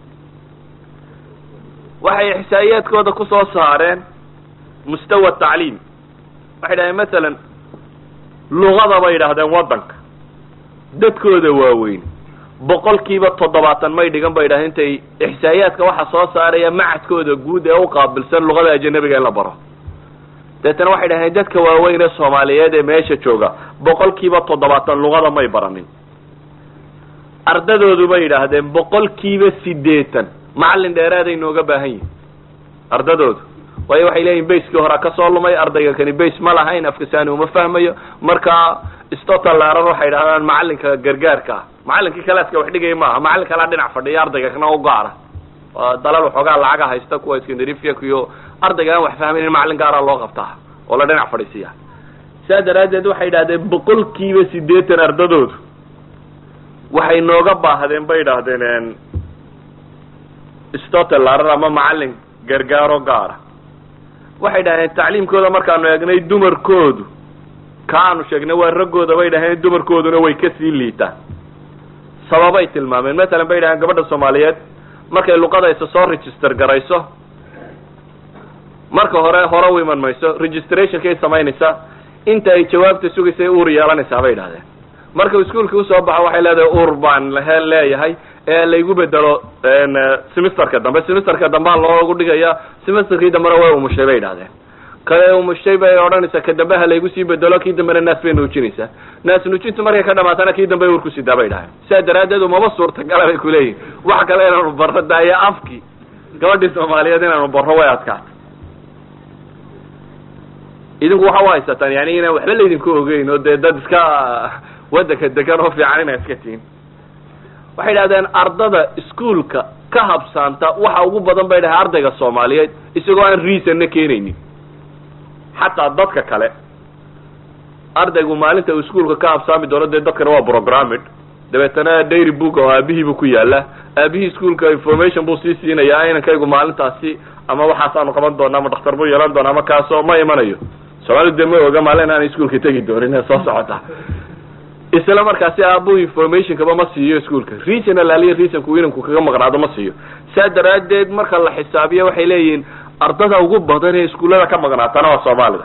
waxay ixsaa'iyaadkooda kusoo saareen mustawa tacliim waxay dhahdeen masalan luqada bay yidhaahdeen waddanka dadkooda waaweyn boqol kiiba toddobaatan may dhigan bay yidhahdeen intay ixsaa'iyaadka waxaa soo saaraya macadkooda guud ee u qaabilsan luqada ajanabiga in la baro deetana waxay dhahdeen dadka waaweyn ee soomaaliyeed ee meesha jooga boqol kiiba toddobaatan luqada may baranin ardadoodu bay yidhaahdeen boqol kiiba siddeetan macallin dheeraaday nooga baahan yihin ardadoodu waayo waxay leeyihin bayskii horaa kasoo lumay ardayga kani bays ma lahayn afkasaani uma fahmayo marka stotalaran waxay dhahdaan macallinka gargaarka ah macallinkii kalaaska wax dhigaya maaha macallin kalaa dhinac fadhiya ardayga kana u gaara dalal waxoogaa lacaga haysta kuwa skandarifyak iyo ardayga aan wax fahmaynin macallin gaara loo qabtaa oo la dhinac fadhiisiya saa daraaddeed waxay idhahdeen boqol kiiba siddeetan ardadoodu waxay nooga baahdeen bay idhaahdeen stotelaran ama macallin gargaaro gaara waxay dhaheen tacliimkooda markaanu eegnay dumarkoodu ka aanu sheegnay waa raggooda bay dhaheen dumarkooduna way kasii liitaan sababay tilmaameen masalan bay dhaheen gabadha soomaaliyeed markay luqadaysa soo register garayso marka hore hore u iman mayso registrationkay samaynaysaa inta ay jawaabta sugaysay uur yeelanaysaa bay idhahdeen markau iskuolka usoo baxo waxay leedahay uur baan he leeyahay ee laygu bedelo semesterka dambe semesterka dambea loogu dhigaya semesterkii dambena way umushay bay idhahdeen kale umushay bay odhanaysaa ka dambe ha laygu sii bedelo kii dambena naas bay nuujinaysaa naas nuujintu markay ka dhamaatana kii dambe uur kusidaa bay idhahdeen sidaa daraaddeed umaba suurtagala bay kuleeyihin wax kale inaanu barro daayo afkii gabadhii soomaaliyeed inaanu barro way adkaata idinku waxa u haysataan yani inaan waxba laydinku ogeyn oo dee dad iska waddanka degan oo fiican inaa iska tihin waxay idhahdeen ardada iskuolka ka habsaanta waxa ugu badan bay dhahay ardayga soomaaliyeed isagoo aan reasonna keenaynin xataa dadka kale ardaygu maalinta uu iskuolka ka habsaami doono dee dadkana waa programmid dabeetana dairy book oo aabihiibu ku yaala aabihii iskuolka information buu sii siinayaa inankaygu maalintaasi ama waxaasaanu qaban doona ama dhakhtar buu yeelan doona ama kaasoo ma imanayo soomaalidu dee ma oga maalin aanay iskuolka tegi doonin ee soo socota isla markaasi aabuhu informationkaba ma siiyo iskuolka regional aliya reasonku inanku kaga maqnaado ma siiyo saa daraaddeed marka la xisaabiya waxay leeyihiin ardada ugu badan ee iskuullada ka maqnaatana waa soomaalida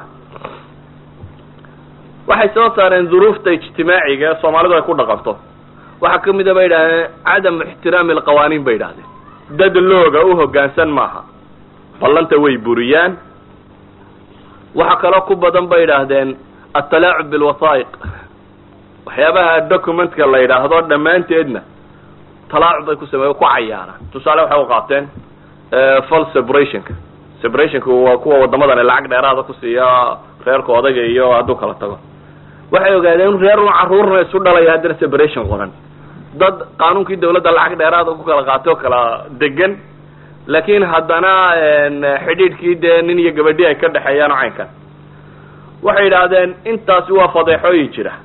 waxay soo saareen duruufta ijtimaaciga ee soomaalidu ay ku dhaqanto waxaa kamid a bay idhahdeen cadamu ixtiraami alqawaaniin bay idhahdeen dad looga u hoggaansan maaha ballanta way buriyaan waxaa kaloo ku badan bay idhaahdeen atalaacub bilwasaa'iq waxyaabaha documentka la yidhaahdo dhammaanteedna talaacub bay ku sameeye ku cayaaraan tusaale waxay u qaateen fal separationka separationka waa kuwa wadamadan lacag dheeraada ku siiya reerka odayga iyo hadduu kala tago waxay ogaadeen in reer un carruurna isu dhalaya haddana separation qoran dad qaanuunkii dawladda lacag dheeraada ku kala qaatay oo kala degan laakiin haddana xidhiidhkii dee nin iyo gabadhi ay ka dhexeeyaan oo caynkan waxay yidhaahdeen intaasi waa fadeexooyin jira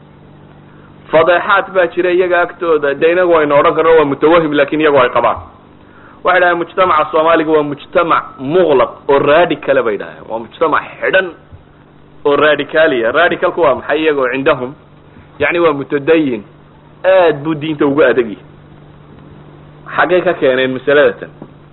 fadeexaad baa jira iyaga agtooda de inagu aynu odhan karno waa mutawahim lakin iyagu ay qabaan waxay dhahdeen mujtamaca soomaaliga waa mujtamac muqlaq oo radicala bay dhahdeen waa mujtamac xidhan oo radicaliya radicalku waa maxay iyagoo cindahum yani waa mutadayin aad buu diinta ugu adegyahy xaggay ka keeneen masaladatan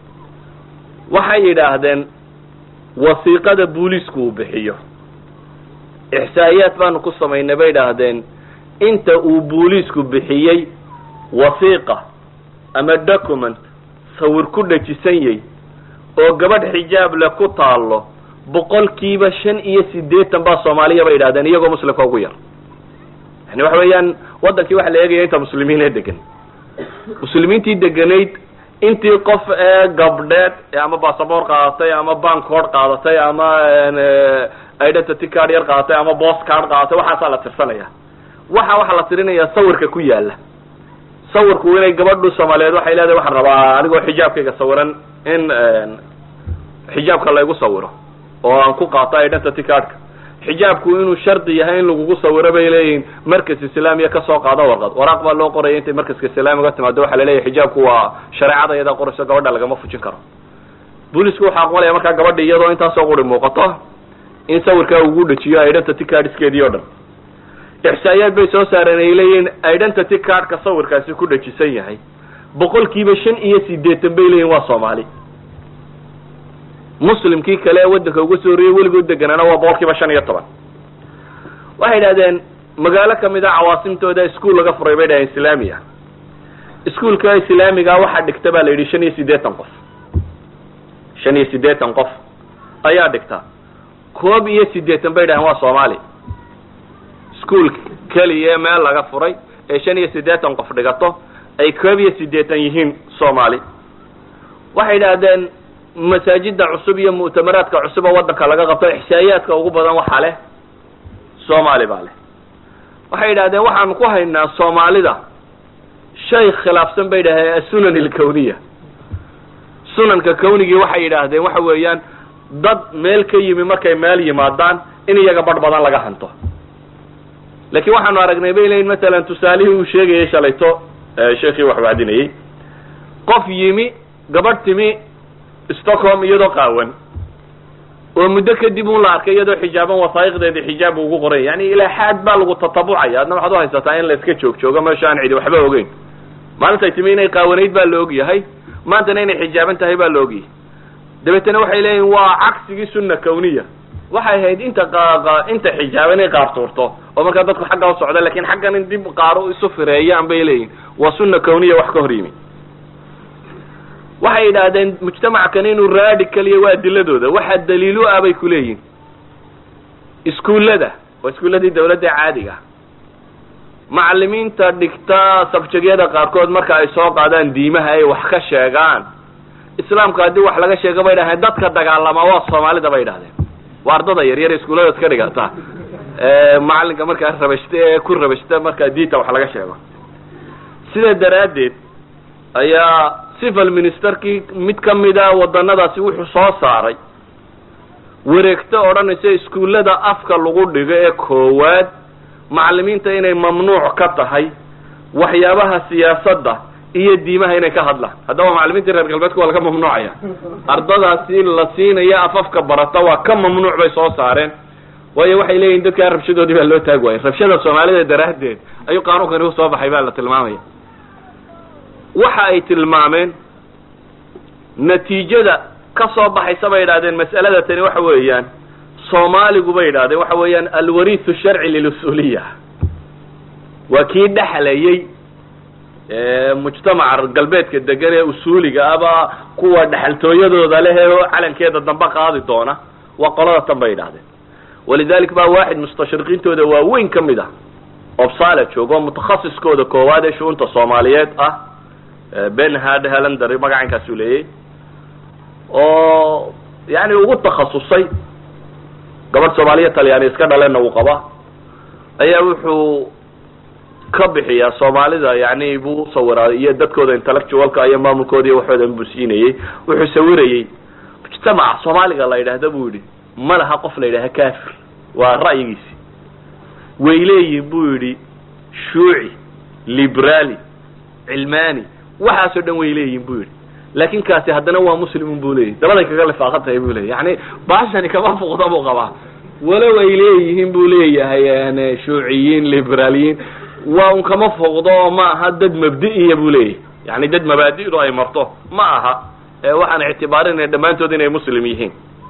waxay yidhaahdeen wasiiqada booliisku uu bixiyo ixsaa'iyaad baanu ku samaynay bay idhaahdeen inta uu booliisku bixiyey wasiiqa ama document sawir ku dhajisan yay oo gabadh xijaab le ku taallo boqolkiiba shan iyo siddeetan baa soomaaliya bay idhahdeen iyagoo muslimka ugu yar yani waxa weeyaan waddankii waxa la eegaya inta muslimiin ee degan muslimiintii deganayd intii qof ee gabdheed ama basaboor qaadatay ama bank card qaadatay ama identity card yar qaadatay ama bost card qaadatay waxaasaa la tirsanaya waxa waxaa la tirinayaa sawirka ku yaala sawirku inay gabadhu soomaaliyeed waxay leedahay waxaan rabaa anigoo xijaabkayga sawiran in xijaabka laygu sawiro oo aan ku qaato identity cardka xijaabku inuu shardi yahay in lagugu sawiro bay leeyihiin markas islaamiya kasoo qaado warqad waraaq baa loo qoraya intay markaska islaamiga timaado waxaa laleeyahay xijaabku waa shareecada iyadaa qorayso gabadha lagama fujin karo boolisku waxaa aqbalaya markaa gabadha iyadoo intaasoo quri muuqato in sawirkaa ugu dhajiyo identity cardiskeedii o dhan ixsaa'iyaad bay soo saareen ay leeyihiin identity cardka sawirkaasi ku dhajisan yahay boqolkiiba shan iyo siddeetan bay leeyihin waa soomaali muslimkii kale ee waddanka uga soo horreeyey weligood deganaana waa boqolkiiba shan iyo toban waxay idhahdeen magaalo kamid a cawaasimtooda ischool laga furay bay dhaheen islaamiya ischoolka islaamiga waxaa dhigta baa la yidhi shan iyo siddeetan qof shan iyo siddeetan qof ayaa dhigta koob iyo siddeetan bay dhaheen waa soomaali ischool keliya meel laga furay ee shan iyo siddeetan qof dhigato ay koob iyo siddeetan yihiin soomaali waxay idhahdeen masaajida cusub iyo mu'tamaraadka cusub oo waddanka laga qabto ixsaa'iyaadka ugu badan waxaa leh soomaali baa leh waxay yidhahdeen waxaanu ku haynaa soomaalida shay khilaafsan bay yidhahdeen asunan ilkawniya sunanka kawnigii waxay yidhaahdeen waxa weeyaan dad meel ka yimi markay meel yimaadaan in iyaga badh badan laga hanto laakiin waxaanu aragnay bay leeyiin masalan tusaalihii uu sheegayay shalayto sheekii wax wacdinayey qof yimi gabadh timi stockholm iyadoo qaawan oo muddo kadib un la arkay iyadoo xijaaban wasaa'iqdeedii xijaab ugu qoray yani ilaa xaad baa lagu tatabucaya adna waxaad uhaysataa in la iska joog joogo meesha aan cidi waxba ogeyn maalintay timi inay qaawanayd baa la ogyahay maantana inay xijaaban tahay baa la ogyahay dabeetana waxay leeyihin waa cagsigii sunna kawniya waxay ahayd inta inta xijaaban inay qaar tuurto oo markaa dadku xagga u socda lakin xaggan in dib qaaro isu fireeyaan bay leeyihin waa sunna kawniya wax ka hor yimi waxay yidhaahdeen mujtamackani inuu radical iyo waa adiladooda waxaa daliilu ah bay ku leeyihin iskuullada waa iskuulladii dawladda caadiga macalimiinta dhigta sabjagyada qaarkood marka ay soo qaadaan diimaha ay wax ka sheegaan islaamka haddii wax laga sheego bay dhaheen dadka dagaalama waa soomaalida bay idhahdeen waa ardada yaryar iskuulladaad ka dhigata macalinka markaa rabashta ee ku rabashta markaa diinta wax laga sheego sidaa daraaddeed ayaa civil ministerkii mid kamida wadanadaasi wuxuu soo saaray wareegto odhanaysa iskuullada afka lagu dhigo ee koowaad macalimiinta inay mamnuuc ka tahay waxyaabaha siyaasadda iyo diimaha inay ka hadlaan haddaba macalimiintii reer galbeedka waa laga mamnuucaya ardadaasi la siinaya afafka barata waa ka mamnuuc bay soo saareen waayo waxay leeyihin dadkaa rabshadoodii baa loo taag waayay rabshada soomaalida daraaddeed ayuu qaanuunkani usoo baxay baa la tilmaamaya waxa ay tilmaameen natiijada ka soo baxaysa bay yidhahdeen mas'alada tani waxa weeyaan soomaaligu bay yidhahdeen waxa weeyaan alwariithu sharci lilusuuliya waa kii dhexlayay mujtamaca galbeedka degan ee usuuliga aba kuwa dhexaltooyadooda leh ee calankeeda dambe qaadi doona waa qolada tan bay yidhahdeen walidalik baa waaxid mustashriqiintooda waaweyn ka mid ah obsala joogo mutakhasiskooda koowaad ee shu'unta soomaaliyeed ah ben had helander magacankaasuu leeyay oo yani ugu takhasusay gabadh soomaaliya talyaani iska dhaleenna uu qaba ayaa wuxuu ka bixiyaa soomaalida yani buu usawiraa iyo dadkooda intellectualka iyo maamulkooda iyo waxoodan buu siinayey wuxuu sawirayey mujtamaca soomaaliga la yidhaahda buu yidhi ma laha qof la yidhaha kafir waa ra'yigiisi way leeyihin buu yidhi shuuci liberali cilmani waxaasoo dhan way leeyihin buu yidhi laakin kaasi haddana waa muslimun buu leeyahy dabaday kaga lifaaqan tahay buu leyahy yani baashani kama fuqda buu qabaa walow ay leeyihiin buu leeyahay shuuciyiin liberaaliyiin waa un kama foqdo oo ma aha dad mabdi'iya buu leeyahy yani dad mabaadi'du ay marto ma aha waxaan ictibaarinaya dhammaantood inay muslim yihiin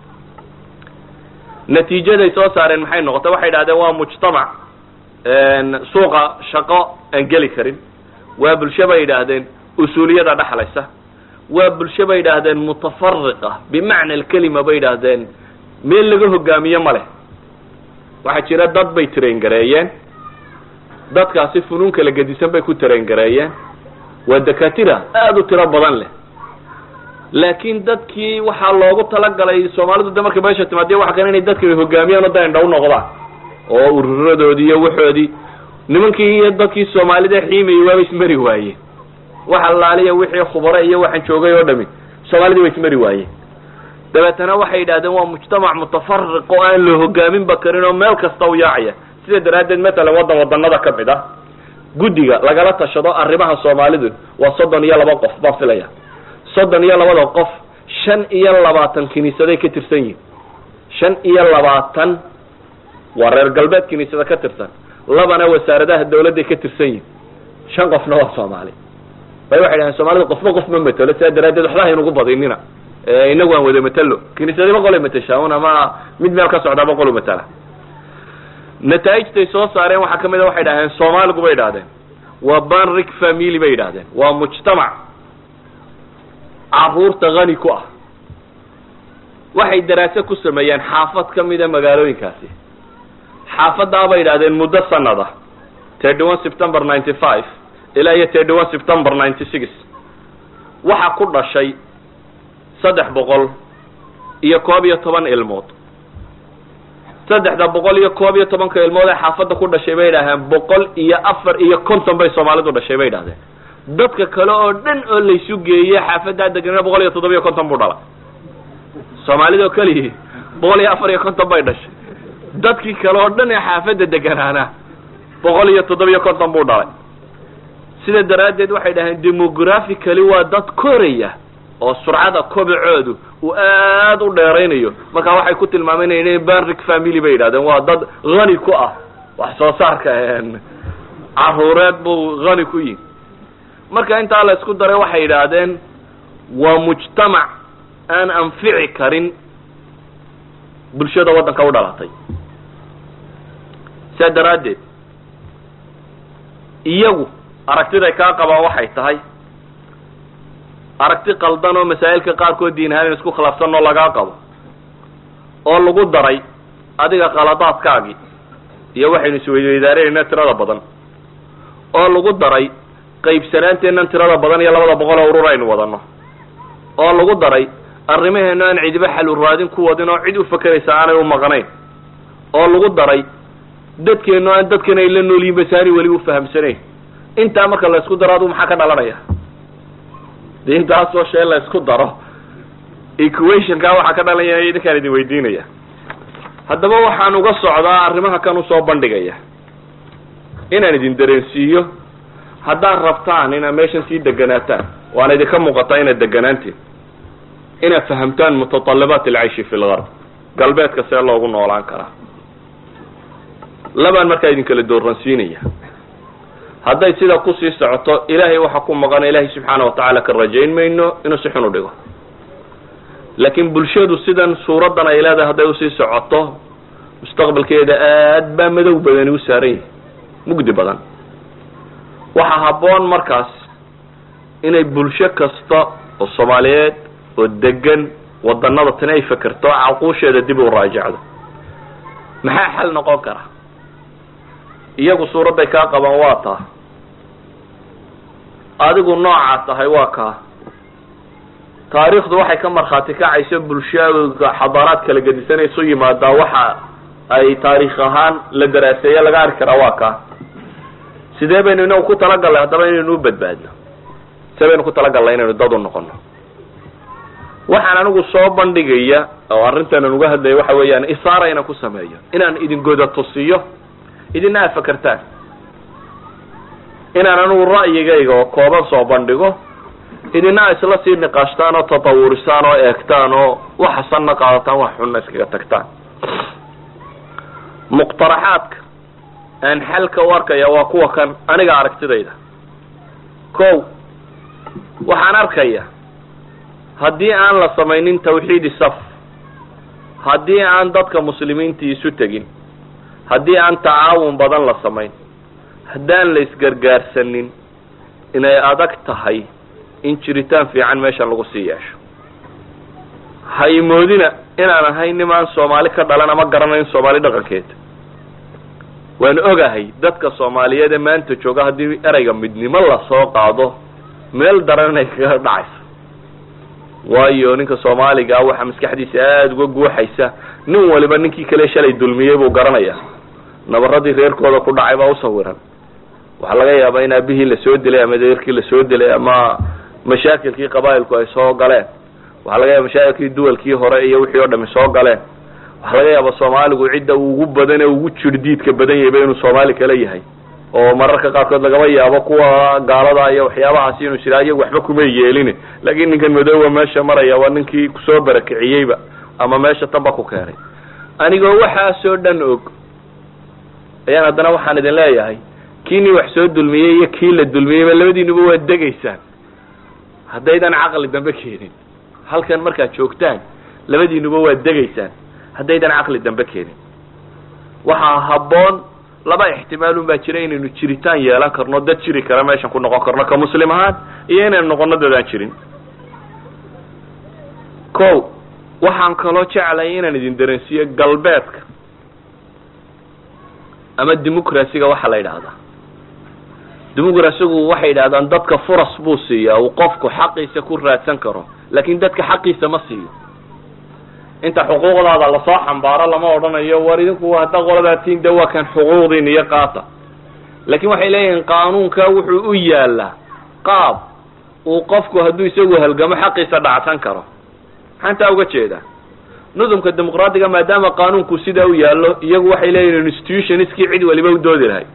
natiijaday soo saareen maxay noqotay waxay idhahdeen waa mujtamac suuqa shaqo aan geli karin waa bulsho bay yidhaahdeen usuuliyada dhexlaysa waa bulsho bay yidhaahdeen mutafariqa bimacna alkelima bay yidhaahdeen meel laga hogaamiye ma leh waxaa jira dad bay traingareeyeen dadkaasi funuun kala gedisan bay ku traingareeyeen waa dakatira aada u tiro badan leh laakiin dadkii waxaa loogu talagalay soomaalidu de markay meesha timaadiya waxa kan inay dadka hogaamiyaan o da indha u noqdaan oo ururadoodii iyo waxoodii nimankii iyo dadkii soomaalida xiimayay waaba ismari waayeen wax allaaliya wixii khubare iyo waxaan joogay oo dhami soomaalidii way ismari waayeen dabeetana waxay yidhahdeen waa mujtamac mutafariq oo aan la hogaaminba karin oo meel kasta u yaacaya sida daraaddeed matalan waddan wadanada ka mid ah guddiga lagala tashado arrimaha soomaalidu waa soddon iyo laba qof baan filaya soddon iyo labada qof shan iyo labaatan kiniisaday ka tirsan yihin shan iyo labaatan waa reer galbeed kiniisada ka tirsan labana wasaaradaha dawladday ka tirsan yihin shan qofna waa soomaali bay waxay dhahdeen soomaalida qofba qof ma matelo sidaa daraaddeed waxba haynugu badinina inagu aan wada matelo kiniisadima qolay mateshaa un ama mid meel ka socdaa boqol u matala nataa'ijtay soo saareen waxaa kamid a waxay dhahdeen soomaaligu bay idhahdeen waa banrik family bay yidhahdeen waa mujtamac caruurta hani ku ah waxay daraaso ku sameeyeen xaafad ka mida magaalooyinkaasi xaafadaa bay yidhahdeen muddo sanada thirty one september ninety five ilaa iyo thirty one september ninety six waxaa ku dhashay saddex boqol iyo koob iyo toban ilmood saddexda boqol iyo koob iyo tobanka ilmood ee xaafadda ku dhashay bay yidhahdeen boqol iyo afar iyo konton bay soomaalidu dhashay bay yidhahdeen dadka kale oo dhan oo laysu geeyey xaafaddaa deganana boqol iyo toddoba iyo konton buu dhalay soomaalida oo keliyii boqol iyo afar iyo konton bay dhashay dadkii kale oo dhan ee xaafadda deganaana boqol iyo toddoba iyo konton buu dhalay sida daraaddeed waxay dhaheen demographically waa dad koraya oo surcada kobacoodu uu aad u dheeraynayo markaa waxay ku tilmaamaynayeen banrik family bay yidhahdeen waa dad hani ku ah wax soo saarka caruureed buu hani ku yihi marka intaa la isku daray waxay yidhaahdeen waa mujtamac aan anfici karin bulshada waddanka u dhalatay sidaa daraaddeed iyagu aragtiday kaa qabaan waxay tahay aragti qaldan oo masaa'ilka qaarkood diin ahaan in isku khilaafsan oo lagaa qabo oo lagu daray adiga qaladaadkaagii iyo waxaynu isweydweydaarinaynaa tirada badan oo lagu daray qaybsanaanteennan tirada badan iyo labada boqol oo urur aynu wadano oo lagu daray arrimaheena aan cidiba xalu raadin ku wadin oo cid u fakeraysa aanay u maqnayn oo lagu daray dadkeenu aan dadkan ay la noolyihin basaani weli u fahamsanayn intaa marka la isku daro aduu maxaa ka dhalanaya de intaasoo shee la isku daro equationka waxaa ka dhalanaya idinkaan idin weydiinaya haddaba waxaan uga socdaa arrimaha kan usoo bandhigaya inaan idin dareensiiyo haddaad rabtaan inaad meeshan sii deganaataan waana idinka muuqataa inaad deganaantiin inaad fahamtaan mutatallabaat alcayshi fi lgarb galbeedka see loogu noolaan karaa labaan markaa idinkala dooransiinaya hadday sida kusii socoto ilaahay waxa ku maqana ilaahay subxaana watacaala ka rajayn mayno inuu si xun u dhigo laakiin bulshadu sidan suuraddan ay leedahay hadday usii socoto mustaqbalkeeda aad baa madow badani u saaran yihi mugdi badan waxaa habboon markaas inay bulsho kasta oo soomaaliyeed oo degan wadanada tani ay fekerto caquusheeda dib u raajacdo maxaa xal noqon kara iyagu suuradday kaa qabaan waa taa adigu noocaa tahay waa kaa taariikhdu waxay ka markhaati kacayso bulshooyinka xadaaraad kala gedisanaysu yimaadaa waxa ay taariikh ahaan la daraaseeye laga arki karaa waa kaa sidee baynu inagu ku talagallay haddaba inaynu u badbaadno sidee baynu ku talagallay inaynu dad u noqono waxaan anigu soo bandhigaya oo arrintan aan uga hadlaya waxa weeyaan isaara inaan ku sameeyo inaan idin goda tusiyo idina aad fakertaan inaan anigu ra'yigayga oo kooban soo bandhigo idina isla sii niqaashtaan oo tatawurisaan oo eegtaan oo wax xasanna qaadataan wax xunna iskaga tagtaan muqtaraxaadka aan xalka u arkaya waa kuwa kan aniga aragtidayda ko waxaan arkaya haddii aan la samaynin tawxiidi saf haddii aan dadka muslimiintii isu tegin haddii aan tacaawun badan la samayn haddaan la isgargaarsanin inay adag tahay in jiritaan fiican meeshan lagu sii yeesho ha imoodina inaan ahay nimaan soomaali ka dhalan ama garanayn soomaali dhaqankeeda waan ogahay dadka soomaaliyeed ee maanta jooga haddii ereyga midnimo lasoo qaado meel daran inay kaga dhacayso waayo ninka soomaaliga ah waxaa maskaxdiisa aada uga guuxaysa nin waliba ninkii kale shalay dulmiyey buu garanaya nabaradii reerkooda ku dhacay baa usawiran waxaa laga yaabaa in aabihii lasoo dilay ama deerkii lasoo dilay ama mashaakilkii qabaa'ilku ay soo galeen waxaa laga yaaba mashaakilkii duwalkii hore iyo wixii oo dhami soo galeen waxaa laga yaaba soomaaligu cidda ugu badan ee ugu jirdiidka badan yahayba inuu soomaali kale yahay oo mararka qaarkood lagaba yaabo kuwa gaalada iyo waxyaabahaasi inuu jiraa iyagu waxba kuma yeelin laakiin ninkan madoowa meesha maraya waa ninkii kusoo barakiciyeyba ama meesha tanba ku keenay anigoo waxaasoo dhan og ayaan haddana waxaan idin leeyahay kiinii wax soo dulmiyey iyo kii la dulmiyeyba labadiinuba waad degaysaan haddaydan caqli dambe keenin halkan markaad joogtaan labadiinuba waad degaysaan haddaydan caqli dambe keenin waxaa habboon laba ixtimaalun baa jira inaynu jiritaan yeelan karno dad jiri kara meeshan ku noqon karno ka muslim ahaan iyo inaynu noqono dad aan jirin ko waxaan kaloo jeclay inaan idin dareensiiyo galbeedka ama dimucracyga waxaa la yidhaahdaa dimucracygu waxay yidhahdaan dadka furas buu siiyaa uu qofku xaqiisa ku raadsan karo laakin dadka xaqiisa ma siiyo inta xuquuqdaada lasoo xambaaro lama odhanayo war idinku hadda qoladaatiin de waa kan xuquuqdiin iyo qaata laakin waxay leeyihiin qaanuunka wuxuu u yaalaa qaab uu qofku hadduu isagu halgamo xaqiisa dhacsan karo maxaan taa uga jeedaa nudumka dimuqraadiga maadaama qaanuunku sidaa u yaallo iyagu waxay leeyihin institutionskii cid waliba u doodi lahay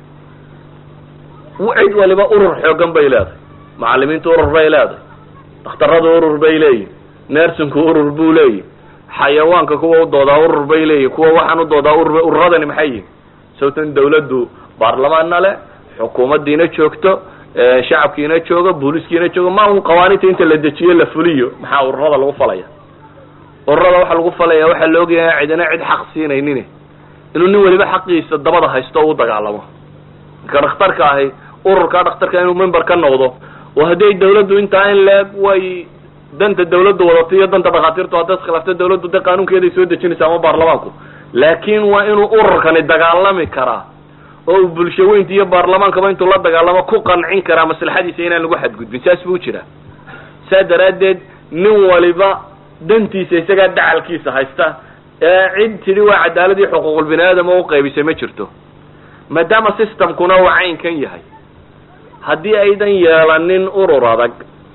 cid waliba urur xoogan bay leedahay macalimiintu urur bay leedahay dhakhtaradu urur bay leeyihin nersinku urur buu leeyihi xayawaanka kuwa u doodaa urur bay leeyihin kuwa waxaan u doodaa urur ururadani maxay yihin sawtan dawladdu baarlamaanna le xukuumaddiina joogto shacabkiina joogo booliskiina joogo ma un qawaaniinta inta la dejiyo la fuliyo maxaa ururada lagu falaya ururada waxaa lagu falaya waxaa la ogyahay cidina cid xaq siinaynin inuu nin waliba xaqiisa dabada haysto o u dagaalamo ninka dhakhtarka ahi ururka dhakhtarka inuu member ka noqdo oo hadday dawladdu intaa in leeg way danta dawladdu wadato iyo danta dhakhaatiirtu hadday iskhilaafto dawladdu de qaanuunkeeday soo dejinaysa ama baarlamaanku laakin waa inuu ururkani dagaalami karaa oo uu bulsho weynta iyo baarlamaankaba intuu la dagaalamo ku qancin karaa maslaxadiisa inaan lagu xadgudbin saas buu jiraa saa daraaddeed nin waliba dantiisa isagaa dacalkiisa haysta ee cid tidhi waa cadaaladii xuquuqul bini aadam oo uqaybisay ma jirto maadaama systemkuna uu caynkan yahay haddii aydan yeelanin urur adag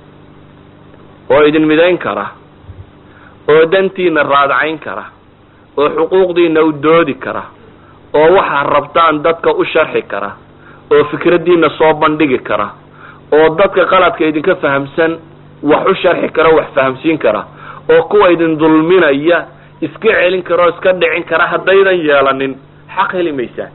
oo idin midayn kara oo dantiina raadcayn kara oo xuquuqdiina u doodi kara oo waxaad rabtaan dadka u sharxi kara oo fikraddiina soo bandhigi kara oo dadka qaladka idinka fahamsan wax u sharxi kara wax fahamsiin kara oo kuwa idin dulminaya iska celin kara oo iska dhicin kara haddaydan yeelanin xaq heli maysaan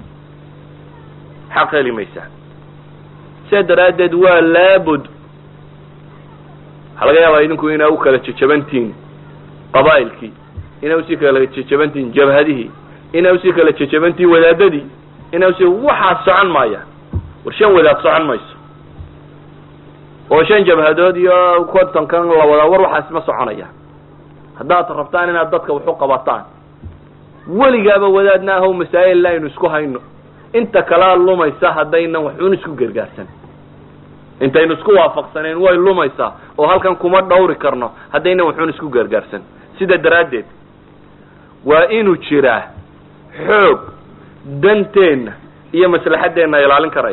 xaq heli maysaan sidaa daraaddeed waa laabud waxaa laga yaabaa idinku inaa u kala jejabantihiin qabaa'ilkii inaa usii kala jejabantihiin jabhadihii inaa usii kala jejabantihiin wadaadadii inaa usii waxaad socon maayaan war shan wadaad socon mayso oo shan jabhadood iyo kontonkan la wadaa war waxaas ma soconayaan haddaad rabtaan inaad dadka waxu qabataan weligaaba wadaadna ahow masaa'il aynu isku hayno inta kalea lumaysa haddaynan waxun isku gargaarsan intaynu isku waafaqsanayn way lumaysaa oo halkan kuma dhawri karno haddaynan waxun isku gargaarsan sida daraaddeed waa inuu jiraa xoog danteenna iyo maslaxaddeenna ilaalin karaya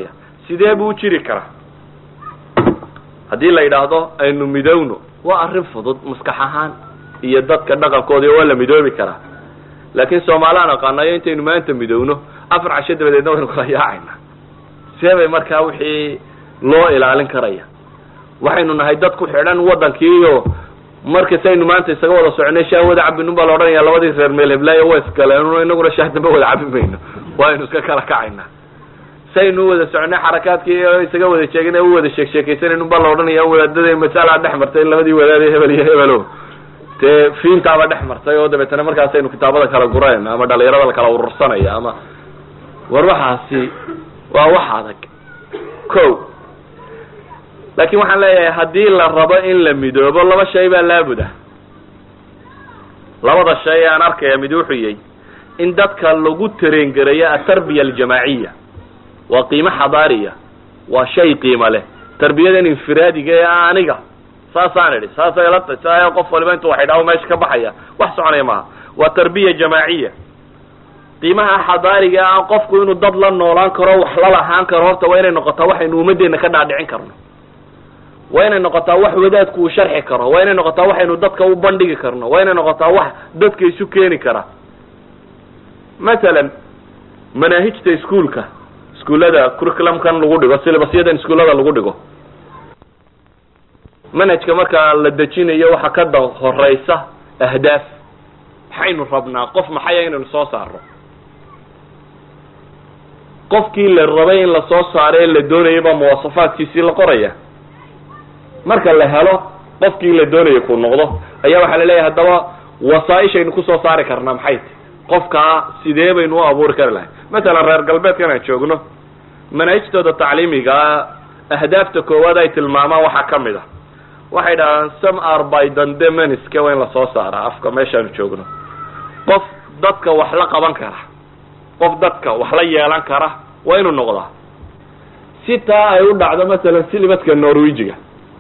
sidee buu u jiri karaa haddii la yidhaahdo aynu midowno waa arrin fudud maskax ahaan iyo dadka dhaqankoodii waa la midoobi karaa laakiin soomaaliaan aqaanayo intaynu maanta midowno afar casho dabadeedna waynu kala yaacayna see bay markaa wixii loo ilaalin karaya waxaynu nahay dad ku xidhan waddankiiyo markasaynu maanta isaga wada soconay shaah wada cabinun baa la odhanaya labadii reer meel heblaayo waa isgaleen inaguna shaah dambe wada cabi mayno waaynu iska kala kacayna saynu wada soconay xarakaadkii oo isaga wada jeegin u wada sheek sheekaysanaynu baa la odhanaya wadaadada masala dhex martay labadii wadaad hebel iyo hebelo dee fiintaaba dhex martay oo dabeetana markaasaynu kitaabada kala gurayna ama dhalinyarada la kala urursanaya ama war waxaasi waa wax adag ko laakiin waxaan leeyahay haddii la rabo in la midoobo laba shay baa laabuda labada shay aan arkaya mid wuxuu yahay in dadka lagu tareengareeyo atarbiya aljamaaciya waa qiimo xadaariya waa shay qiimo leh tarbiyadan infiraadiga ee aniga saasaan idhi saasay la tahy saa qof waliba intuu wax idhaho meesha ka baxaya wax soconaya maaha waa tarbiya jamaaciya qiimaha xadaariga ah qofku inuu dad la noolaan karo wax la lahaan karo horta waa inay noqotaa waxaynu ummaddeena ka dhaadhicin karno waa inay noqotaa wax wadaadku uu sharxi karo waa inay noqotaa waxaynu dadka u bandhigi karno waa inay noqotaa wax dadka isu keeni kara masalan manaahijta iskuolka iskuullada curriculumkan lagu dhigo silibasyadan iskuullada lagu dhigo manhajka markaa la dejinayo waxa ka da horeysa ahdaaf maxaynu rabnaa qof maxaya inaynu soo saarno qofkii la rabay in lasoo saaro ee la doonayay baa muwasafaadkiisii la qoraya marka la helo qofkii la doonaya ku noqdo ayaa waxaa la leeyahay haddaba wasaaishaynu kusoo saari karnaa maxay ti qofkaa sidee baynu u abuuri kari lahay masalan reer galbeedkan aan joogno manaahijtooda tacliimigaa ahdaafta koowaad ay tilmaamaan waxaa ka mid a waxay dhahaan some are by dandemaniska waa in lasoo saaraa afka meeshaanu joogno qof dadka wax la qaban kara qof dadka wax la yeelan kara waa inuu noqdaa si taa ay u dhacdo masalan silibaska norwegiga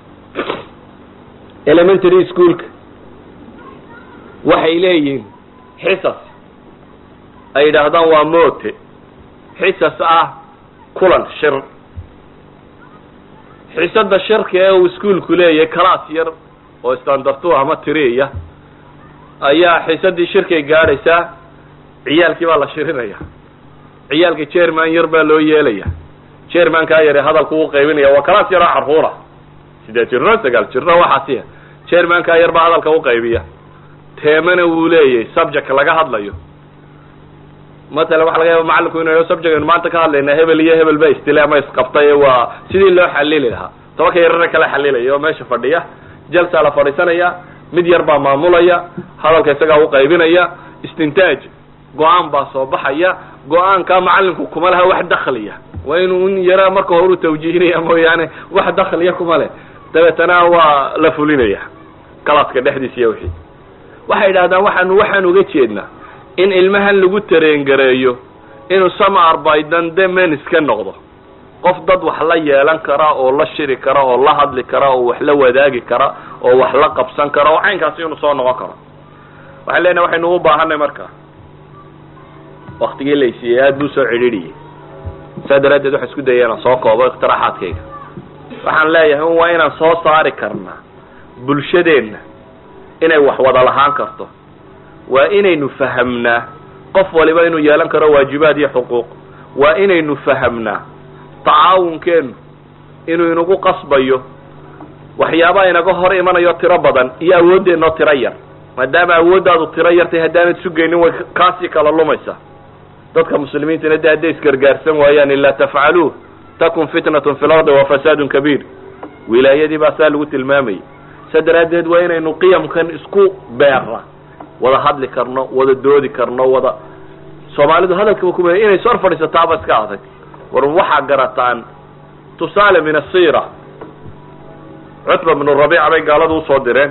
elementary schoolka waxay leeyihiin xisas ay yidhaahdaan waa moote xisas ah kulan shir xisada shirka ee uu iskuolku leeyahay class yar oo standartu ama tiriya ayaa xisadii shirkay gaadhaysaa ciyaalkii baa la shirinaya ciyaalka jerman yar baa loo yeelaya jermankaa yare hadalku u qaybinaya waa class yaroo carruura sideed jirno sagaal jirno waxaasiya jermankaa yar baa hadalka u qaybiya teemana wuu leeyahay subject laga hadlayo masalan waxa laga yaaba macalinku inu subject aynu maanta ka hadlayna hebel iyo hebel ba istile ama isqabtay waa sidii loo xalili lahaa tobanka yarana kala xalilaya oo meesha fadhiya jalsaa la fadhiisanaya mid yar baa maamulaya hadalka isagaa u qaybinaya istintaaj go-aan baa soo baxaya go-aanka macalinku kuma laha wax dakliya waa inuu in yara marka hore u tawjiihinaya mooyaane wax dakliya kuma leh dabeetana waa la fulinaya galaaska dhexdiisa iyo wixii waxay idhahdaan waxaanu waxaan uga jeednaa in ilmahan lagu tareengareeyo inuu samar baydande menis ka noqdo qof dad wax la yeelan kara oo la shiri kara oo la hadli kara oo wax la wadaagi kara oo wax la qabsan kara oo caynkaasi inuu soo noqon karo waxaan leenahay waxaynu u baahanay marka waktigii laysiiyey aada buu soo cidhiidhiyey saa daraaddeed waxaan isku dayay inaan soo koobo iqtiraaxaadkayga waxaan leeyahay waa inaan soo saari karnaa bulshadeenna inay wax wada lahaan karto waa inaynu fahamnaa qof waliba inuu yeelan karo waajibaad iyo xuquuq waa inaynu fahamnaa tacaawunkeennu inuu inagu qasbayo waxyaabaha inaga hor imanayo tiro badan iyo awooddeenoo tiro yar maadaama awooddaadu tiro yartay haddaanad sugaynin way kaasii kala lumaysa dadka muslimiintana de hadday isgargaarsan waayaan ilaa tafcaluuh takun fitnatun fi lardi wa fasaadun kabiir wilaayadii baa saa lagu tilmaamayay sa daraaddeed waa inaynu qiyamkan isku beera wada hadli karno wada doodi karno wada soomaalidu hadalkaba kuma inay sor fadhiisataaba iska adag war waxaa garataan tusaale min asira cutba bnu rabiica bay gaaladu usoo direen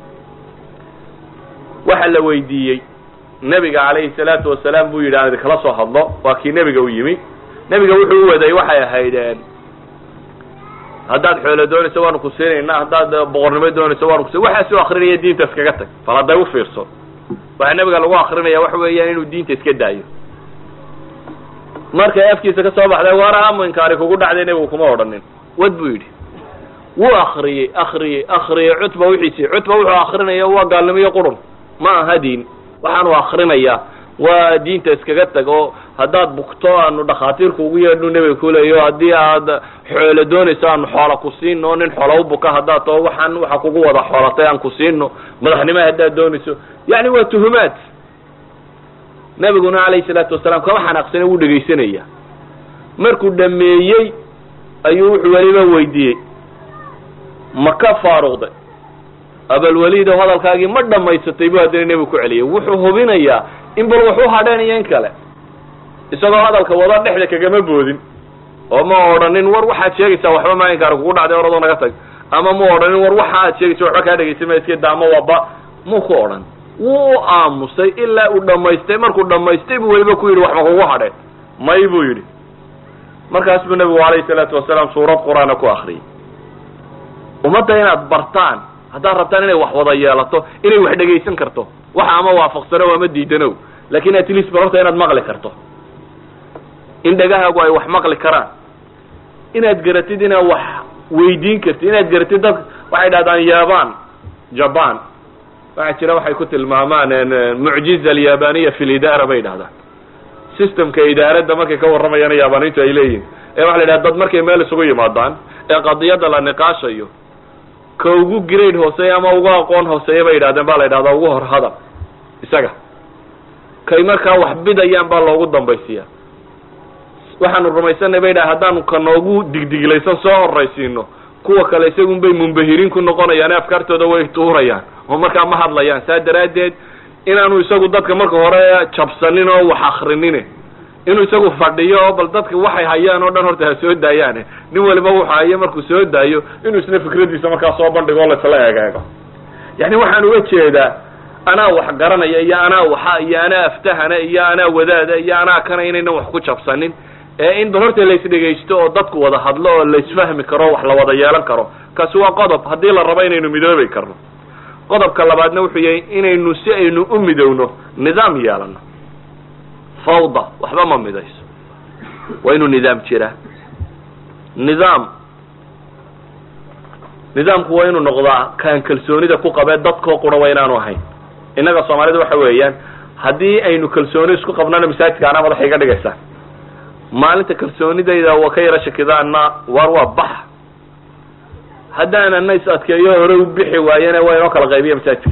waxa la weydiiyey nebiga calayhi salaatu wasalaam buu yidhi aan idinkala soo hadlo waa kii nebiga u yimi nebiga wuxuu u waday waxay ahaydeen haddaad xoolo doonayso waanu ku siinayna haddaad boqornimo doonayso waanu kusin waxaasuu akrinaya diinta iskaga tag bal hadday u fiirso waxaa nebiga lagu akrinaya waxa weeyaan inuu diinta iska daayo markay afkiisa ka soo baxday waraama inkaari kugu dhacday nebigu kuma odhanin wad buu yidhi wuu akriyey akriyey akriyey cutba wixiisii cutba wuxuu akrinaya waa gaalnimiyo qurun ma aha diin waxaanu akrinayaa waa diinta iskaga tag oo haddaad bugto aanu dhakhaatiirku ugu yeedhnu nebiga kuleeyo haddii aad xoolo doonayso aanu xoola ku siino nin xoola u buka haddaad tao waxaan waxa kugu wada xoolatay aan ku siino madaxnimo haddaad doonayso yani waa tuhumaad nebiguna calayhi salaatu wasalaam kama xanaaqsane wuu dhegaysanaya markuu dhameeyey ayuu wuxuu weliba weydiiyey ma ka faaruqday abalwaliidow hadalkaagii ma dhammaysatay buu haddana nebigu ku celiyay wuxuu hubinayaa in bal waxu hadheen iyo in kale isagoo hadalka wada dhexda kagama boodin oo ma odhanin war waxaad sheegaysaa waxba maa inkaar kugu dhacday oradoo naga tag ama mu odhanin war waxa aad sheegaysa waxba kaa dhegaysa ma iska daamo waba muu ku odhan wuu u aamusay ilaa uu dhammaystay markuu dhammaystay buu weliba ku yidhi wax ma kugu hadheen may buu yidhi markaas buu nebigu calayhi salaatu wasalaam suurad qur-aana ku akriyay ummadda inaad bartaan haddaad rabtaan inay wax wada yeelato inay wax dhegaysan karto waxa ama waafaqsano ama diidanow lakin at least barorta inaad maqli karto in dhegahaagu ay wax maqli karaan inaad garatid inaad wax weydiin kartid inaad garatid dad waxay dhahdaan yaban jaban waxaa jira waxay ku tilmaamaan mucjiza alyabaniya fi lidaara bay dhahdaan systemka idaaradda markay ka warramayaan yaabaniintu ay leeyihin ee waxa la yidhaha dad markay meel isugu yimaadaan ee qadiyadda la niqaashayo ka ugu grade hooseeya ama ugu aqoon hooseeya bay yidhahdeen ba la yidhahdaa ugu hor hadal isaga kay markaa wax bidayaan baa loogu dambaysiiya waxaanu rumaysanay bay dhaha haddaanu ka noogu digdiglaysan soo horaysiino kuwa kale isagun bay mumbahiriin ku noqonayaan ee afkaartooda way tuurayaan oo markaa ma hadlayaan saa daraaddeed inaanu isagu dadka marka hore jabsanin oo wax akrinin inuu isagu fadhiyo oo bal dadka waxay hayaan oo dhan horta ha soo daayaane nin waliba wuxu hayo markuu soo daayo inuu isna fikradiisa markaa soo bandhigo o laisla egeego yani waxaan uga jeedaa anaa wax garanaya iyo anaa waxa iyo anaa aftahana iyo anaa wadaada iyo anaa kana inaynan wax ku jabsanin ee in bal horta laisdhegaysto oo dadku wada hadlo oo laisfahmi karo wax la wada yeelan karo kaasi waa qodob haddii la rabo inaynu midoobi karno qodobka labaadna wuxuu yahay inaynu si aynu u midowno nidaam yeelano fawda waxba ma midayso waa inuu nidaam jiraa nidaam nidaamku waa inuu noqdaa kaan kalsoonida ku qabee dadkoo qura waa inaanu ahayn innaga soomaalida waxa weeyaan haddii aynu kalsooni isku qabnana masaajidka anaa madaxa iga dhigaysaan maalinta kalsoonidayda wa ka yara shakidaana waar waa bax haddaanana is adkeeyo hore u bixi waayena waa inoo kala qaybiya masaajidka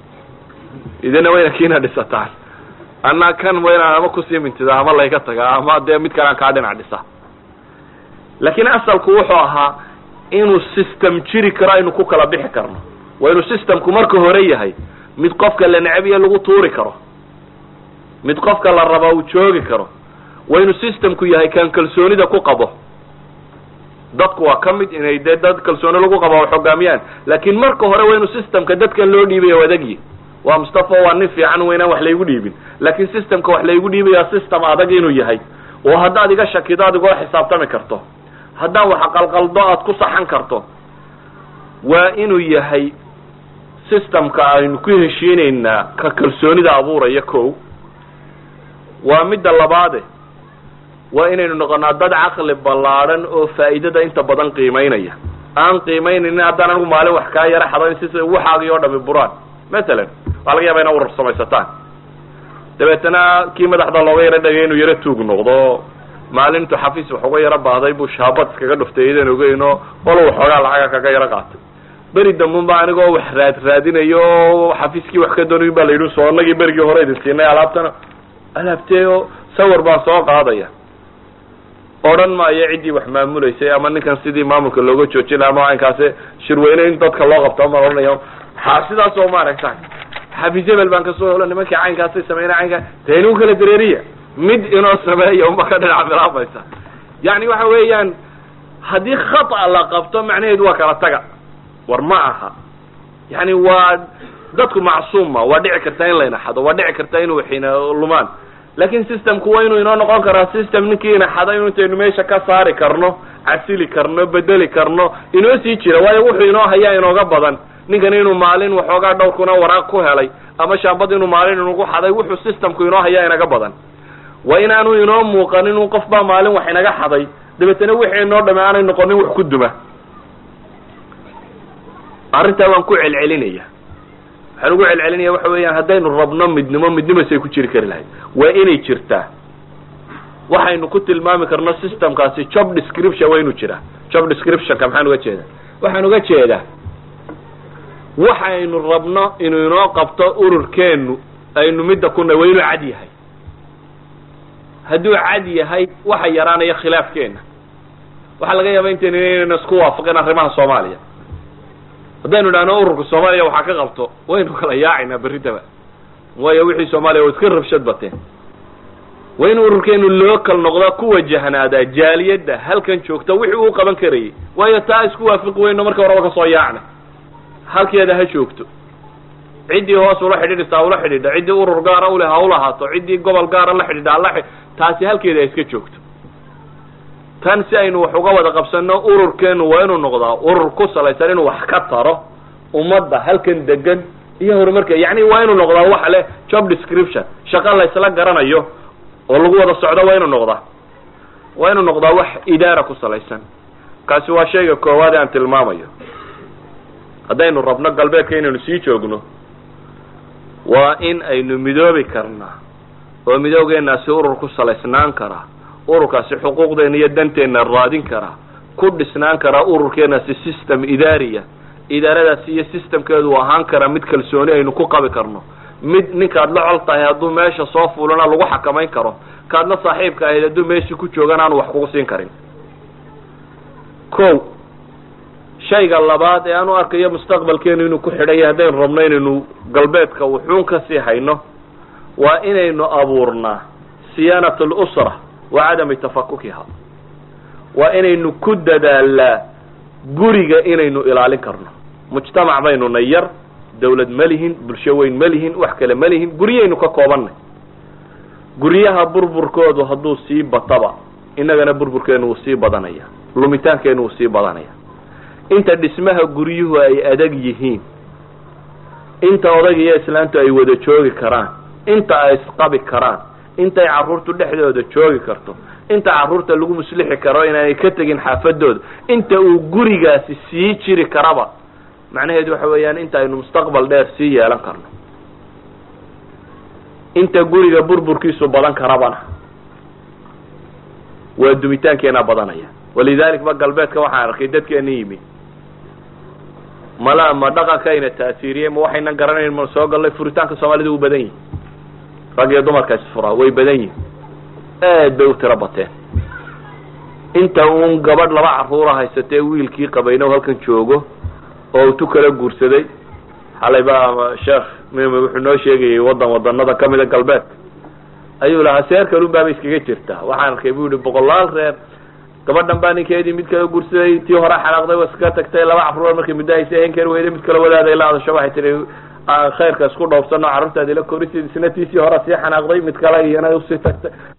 idina wayna kiina dhisataan anaa kan waa inaan ama kusii mintidaa ama layga tagaa ama dee mid kale aan kaa dhinac dhisa laakiin asalku wuxuu ahaa inuu system jiri karo aynu ku kala bixi karno waa inuu systemku marka hore yahay mid qofka la necbiya lagu tuuri karo mid qofka la raba uu joogi karo waa inuu systemku yahay kaan kalsoonida ku qabo dadku waa ka mid inay dee dad kalsooni lagu qabo xogaamiyaan laakiin marka hore waa inuu systemka dadkan loo dhiibaya adagyi waa mustafa waa nin fiican weynaan wax laygu dhiibin laakiin systemka wax laygu dhiibaya system adag inuu yahay oo haddaad iga shakido aad igoo xisaabtami karto haddaan wax qalqaldo aad ku saxan karto waa inuu yahay systemka aynu ku heshiinaynaa ka kalsoonida abuuraya ko waa midda labaade waa inaynu noqonaa dad caqli ballaadhan oo faa'iidada inta badan qiimaynaya aan qiimaynaynin haddaan anigu maalin wax kaa yara xadayn si waxaagii oo dhami buraan masalan waxaa laga yaba ina urar samaysataan dabeetana kii madaxda looga yaro dhagay inuu yaro tuug noqdo maalintu xafiis wax uga yaro baahday buu shaabad iskaga dhuftay idan ogeyno walo waxoogaa lacaga kaga yaro qaatay beri dambun ba anigoo wax raad raadinayo o xafiiskii wax ka doonayin ba la yidhi soo anagii berigii hore idin siinay alaabtana alaabteeo sawir baan soo qaadaya odhan maayo ciddii wax maamulaysay ama ninkan sidii maamulka looga joojin ama caynkaasi shirweyne in dadka loo qabto maan odhanaya ha sidaas oo maaragta xafiis hebel baan kasoo helo nimankii caynkaasay sameyna caynkaa dee inuu kala dareeriya mid inoo sameeya uma ka dhinac bilaabaysa yani waxa weeyaan haddii khata la qabto macnaheedu waa kala taga war ma aha yani waa dadku macsuuma waa dhici kartaa in layna xado waa dhici kartaa inu waxina lumaan lakin systemku waa inuu inoo noqon karaa system ninkii ina xada inu intaynu meesha ka saari karno casili karno bedeli karno inoo sii jira waayo wuxuu inoo hayaa inooga badan ninkan inuu maalin waxoogaa dhowrkuna waraaq ku helay ama shaambad inuu maalin inugu xaday wuxuu systemku inoo hayaa inaga badan waa inaanu inoo muuqanin un qof baa maalin wax inaga xaday dabeetana wixii inoo dhame aanay noqonin wax ku duma arrintaa waan ku celcelinaya waxaan ugu celcelinaya waxa weeyaan haddaynu rabno midnimo midnimasay ku jiri kari lahayd waa inay jirtaa waxaynu ku tilmaami karno systemkaasi job description waa inuu jiraa job descriptionka maxaan uga jeedaa waxaan uga jeedaa waxaynu rabno inuu inoo qabto ururkeennu aynu midda kuna waa inuu cad yahay hadduu cad yahay waxa yaraanaya khilaafkeenna waxaa laga yaaba intaynu inaynu isku waafaqin arrimaha soomaaliya haddaynu idhahno ururka soomaaliya waxaa ka qabto waynu kala yaacaynaa berritaba waayo wixii soomaaliya waa iska rabshad bateen waa in ururkeenu local noqda ku wajahnaadaa jaaliyadda halkan joogta wixii uu qaban karayay waayo taa isku waafiqi weyno marka horeba kasoo yaacna halkeeda ha joogto ciddii hoos ula xidhiidhisaa ula xidhiidha ciddii urur gaara ule ha ulahaato ciddii gobol gaara la xidhiidha hala taasi halkeeda ha iska joogto tan si aynu wax uga wada qabsano ururkeenu waa inuu noqdaa urur ku salaysan inuu wax ka taro ummadda halkan degan iyo horumarka yacni waa inuu noqdaa waxa leh job description shaqo laysla garanayo oo lagu wada socdo waa inuu noqdaa waa inuu noqdaa wax idaara ku salaysan kaasi waa shayga koowaad ee aan tilmaamayo haddaynu rabno galbeedka inaynu sii joogno waa in aynu midoobi karnaa oo midoogeenaasi urur ku salaysnaan karaa ururkaasi xuquuqdeena iyo danteenna raadin karaa ku dhisnaan karaa ururkeenaasi system idaariya idaaradaasi iyo systemkeedu ahaan karaa mid kalsooni aynu ku qabi karno mid ninkaad la col tahay hadduu meesha soo fuulana lagu xakamayn karo kaad la saaxiibka ahayd hadduu meeshii ku joogan aanu wax kugu siin karin ko shayga labaad ee aan u arkayo mustaqbalkeenu inuu ku xidhan yahay haddaynu rabno inaynu galbeedka wuxuun kasii hayno waa inaynu abuurnaa siyaanat alusra wa cadami tafakukiha waa inaynu ku dadaalaa guriga inaynu ilaalin karno mujtamac baynu na yar dawlad ma lihin bulsho weyn ma lihin wax kale ma lihin guryaynu ka koobannay guryaha burburkoodu hadduu sii bataba innagana burburkeenu wuu sii badanaya lumitaankeenu wuu sii badanaya inta dhismaha guryuhu ay adag yihiin inta odayga iyo islaantu ay wada joogi karaan inta ay isqabi karaan intay carruurtu dhexdooda joogi karto inta carruurta lagu muslixi karo inaanay ka tegin xaafadooda inta uu gurigaasi sii jiri karaba macnaheedu waxa weeyaan inta aynu mustaqbal dheer sii yeelan karno inta guriga burburkiisu badan karabana waa dumitaankeena badanaya walidalik ba galbeedka waxaan arkay dadkeena yimi mala ma dhaqankayna taasiiriyey ma waxaynan garanayn ma soo gallay furitaanka soomaalida u badan yihin rag iyo dumarka isfuraa way badan yihin aad bay u tiro bateen inta uun gabadh laba carruura haysatee wiilkii qabayno halkan joogo oo tu kala guursaday xalay ba sheekh mim wuxuu noo sheegayay wadan wadanada kamida galbeedka ayuu lahaa seer kalun baaba iskaga jirtaa waxaan arkay bu yihi boqolaal reer gabadhan baa ninkeedii mid kala guursaday tii hore xanaaqday wa iska tagtay laba carruur markay muddo haysa henkeer weyday mid kala wadaaday la hadasho waxay tihi khayrka isku dhowrsano carruurtaadi la korisid isna tiisii hore sii xanaaqday mid kale iyana usii tagtay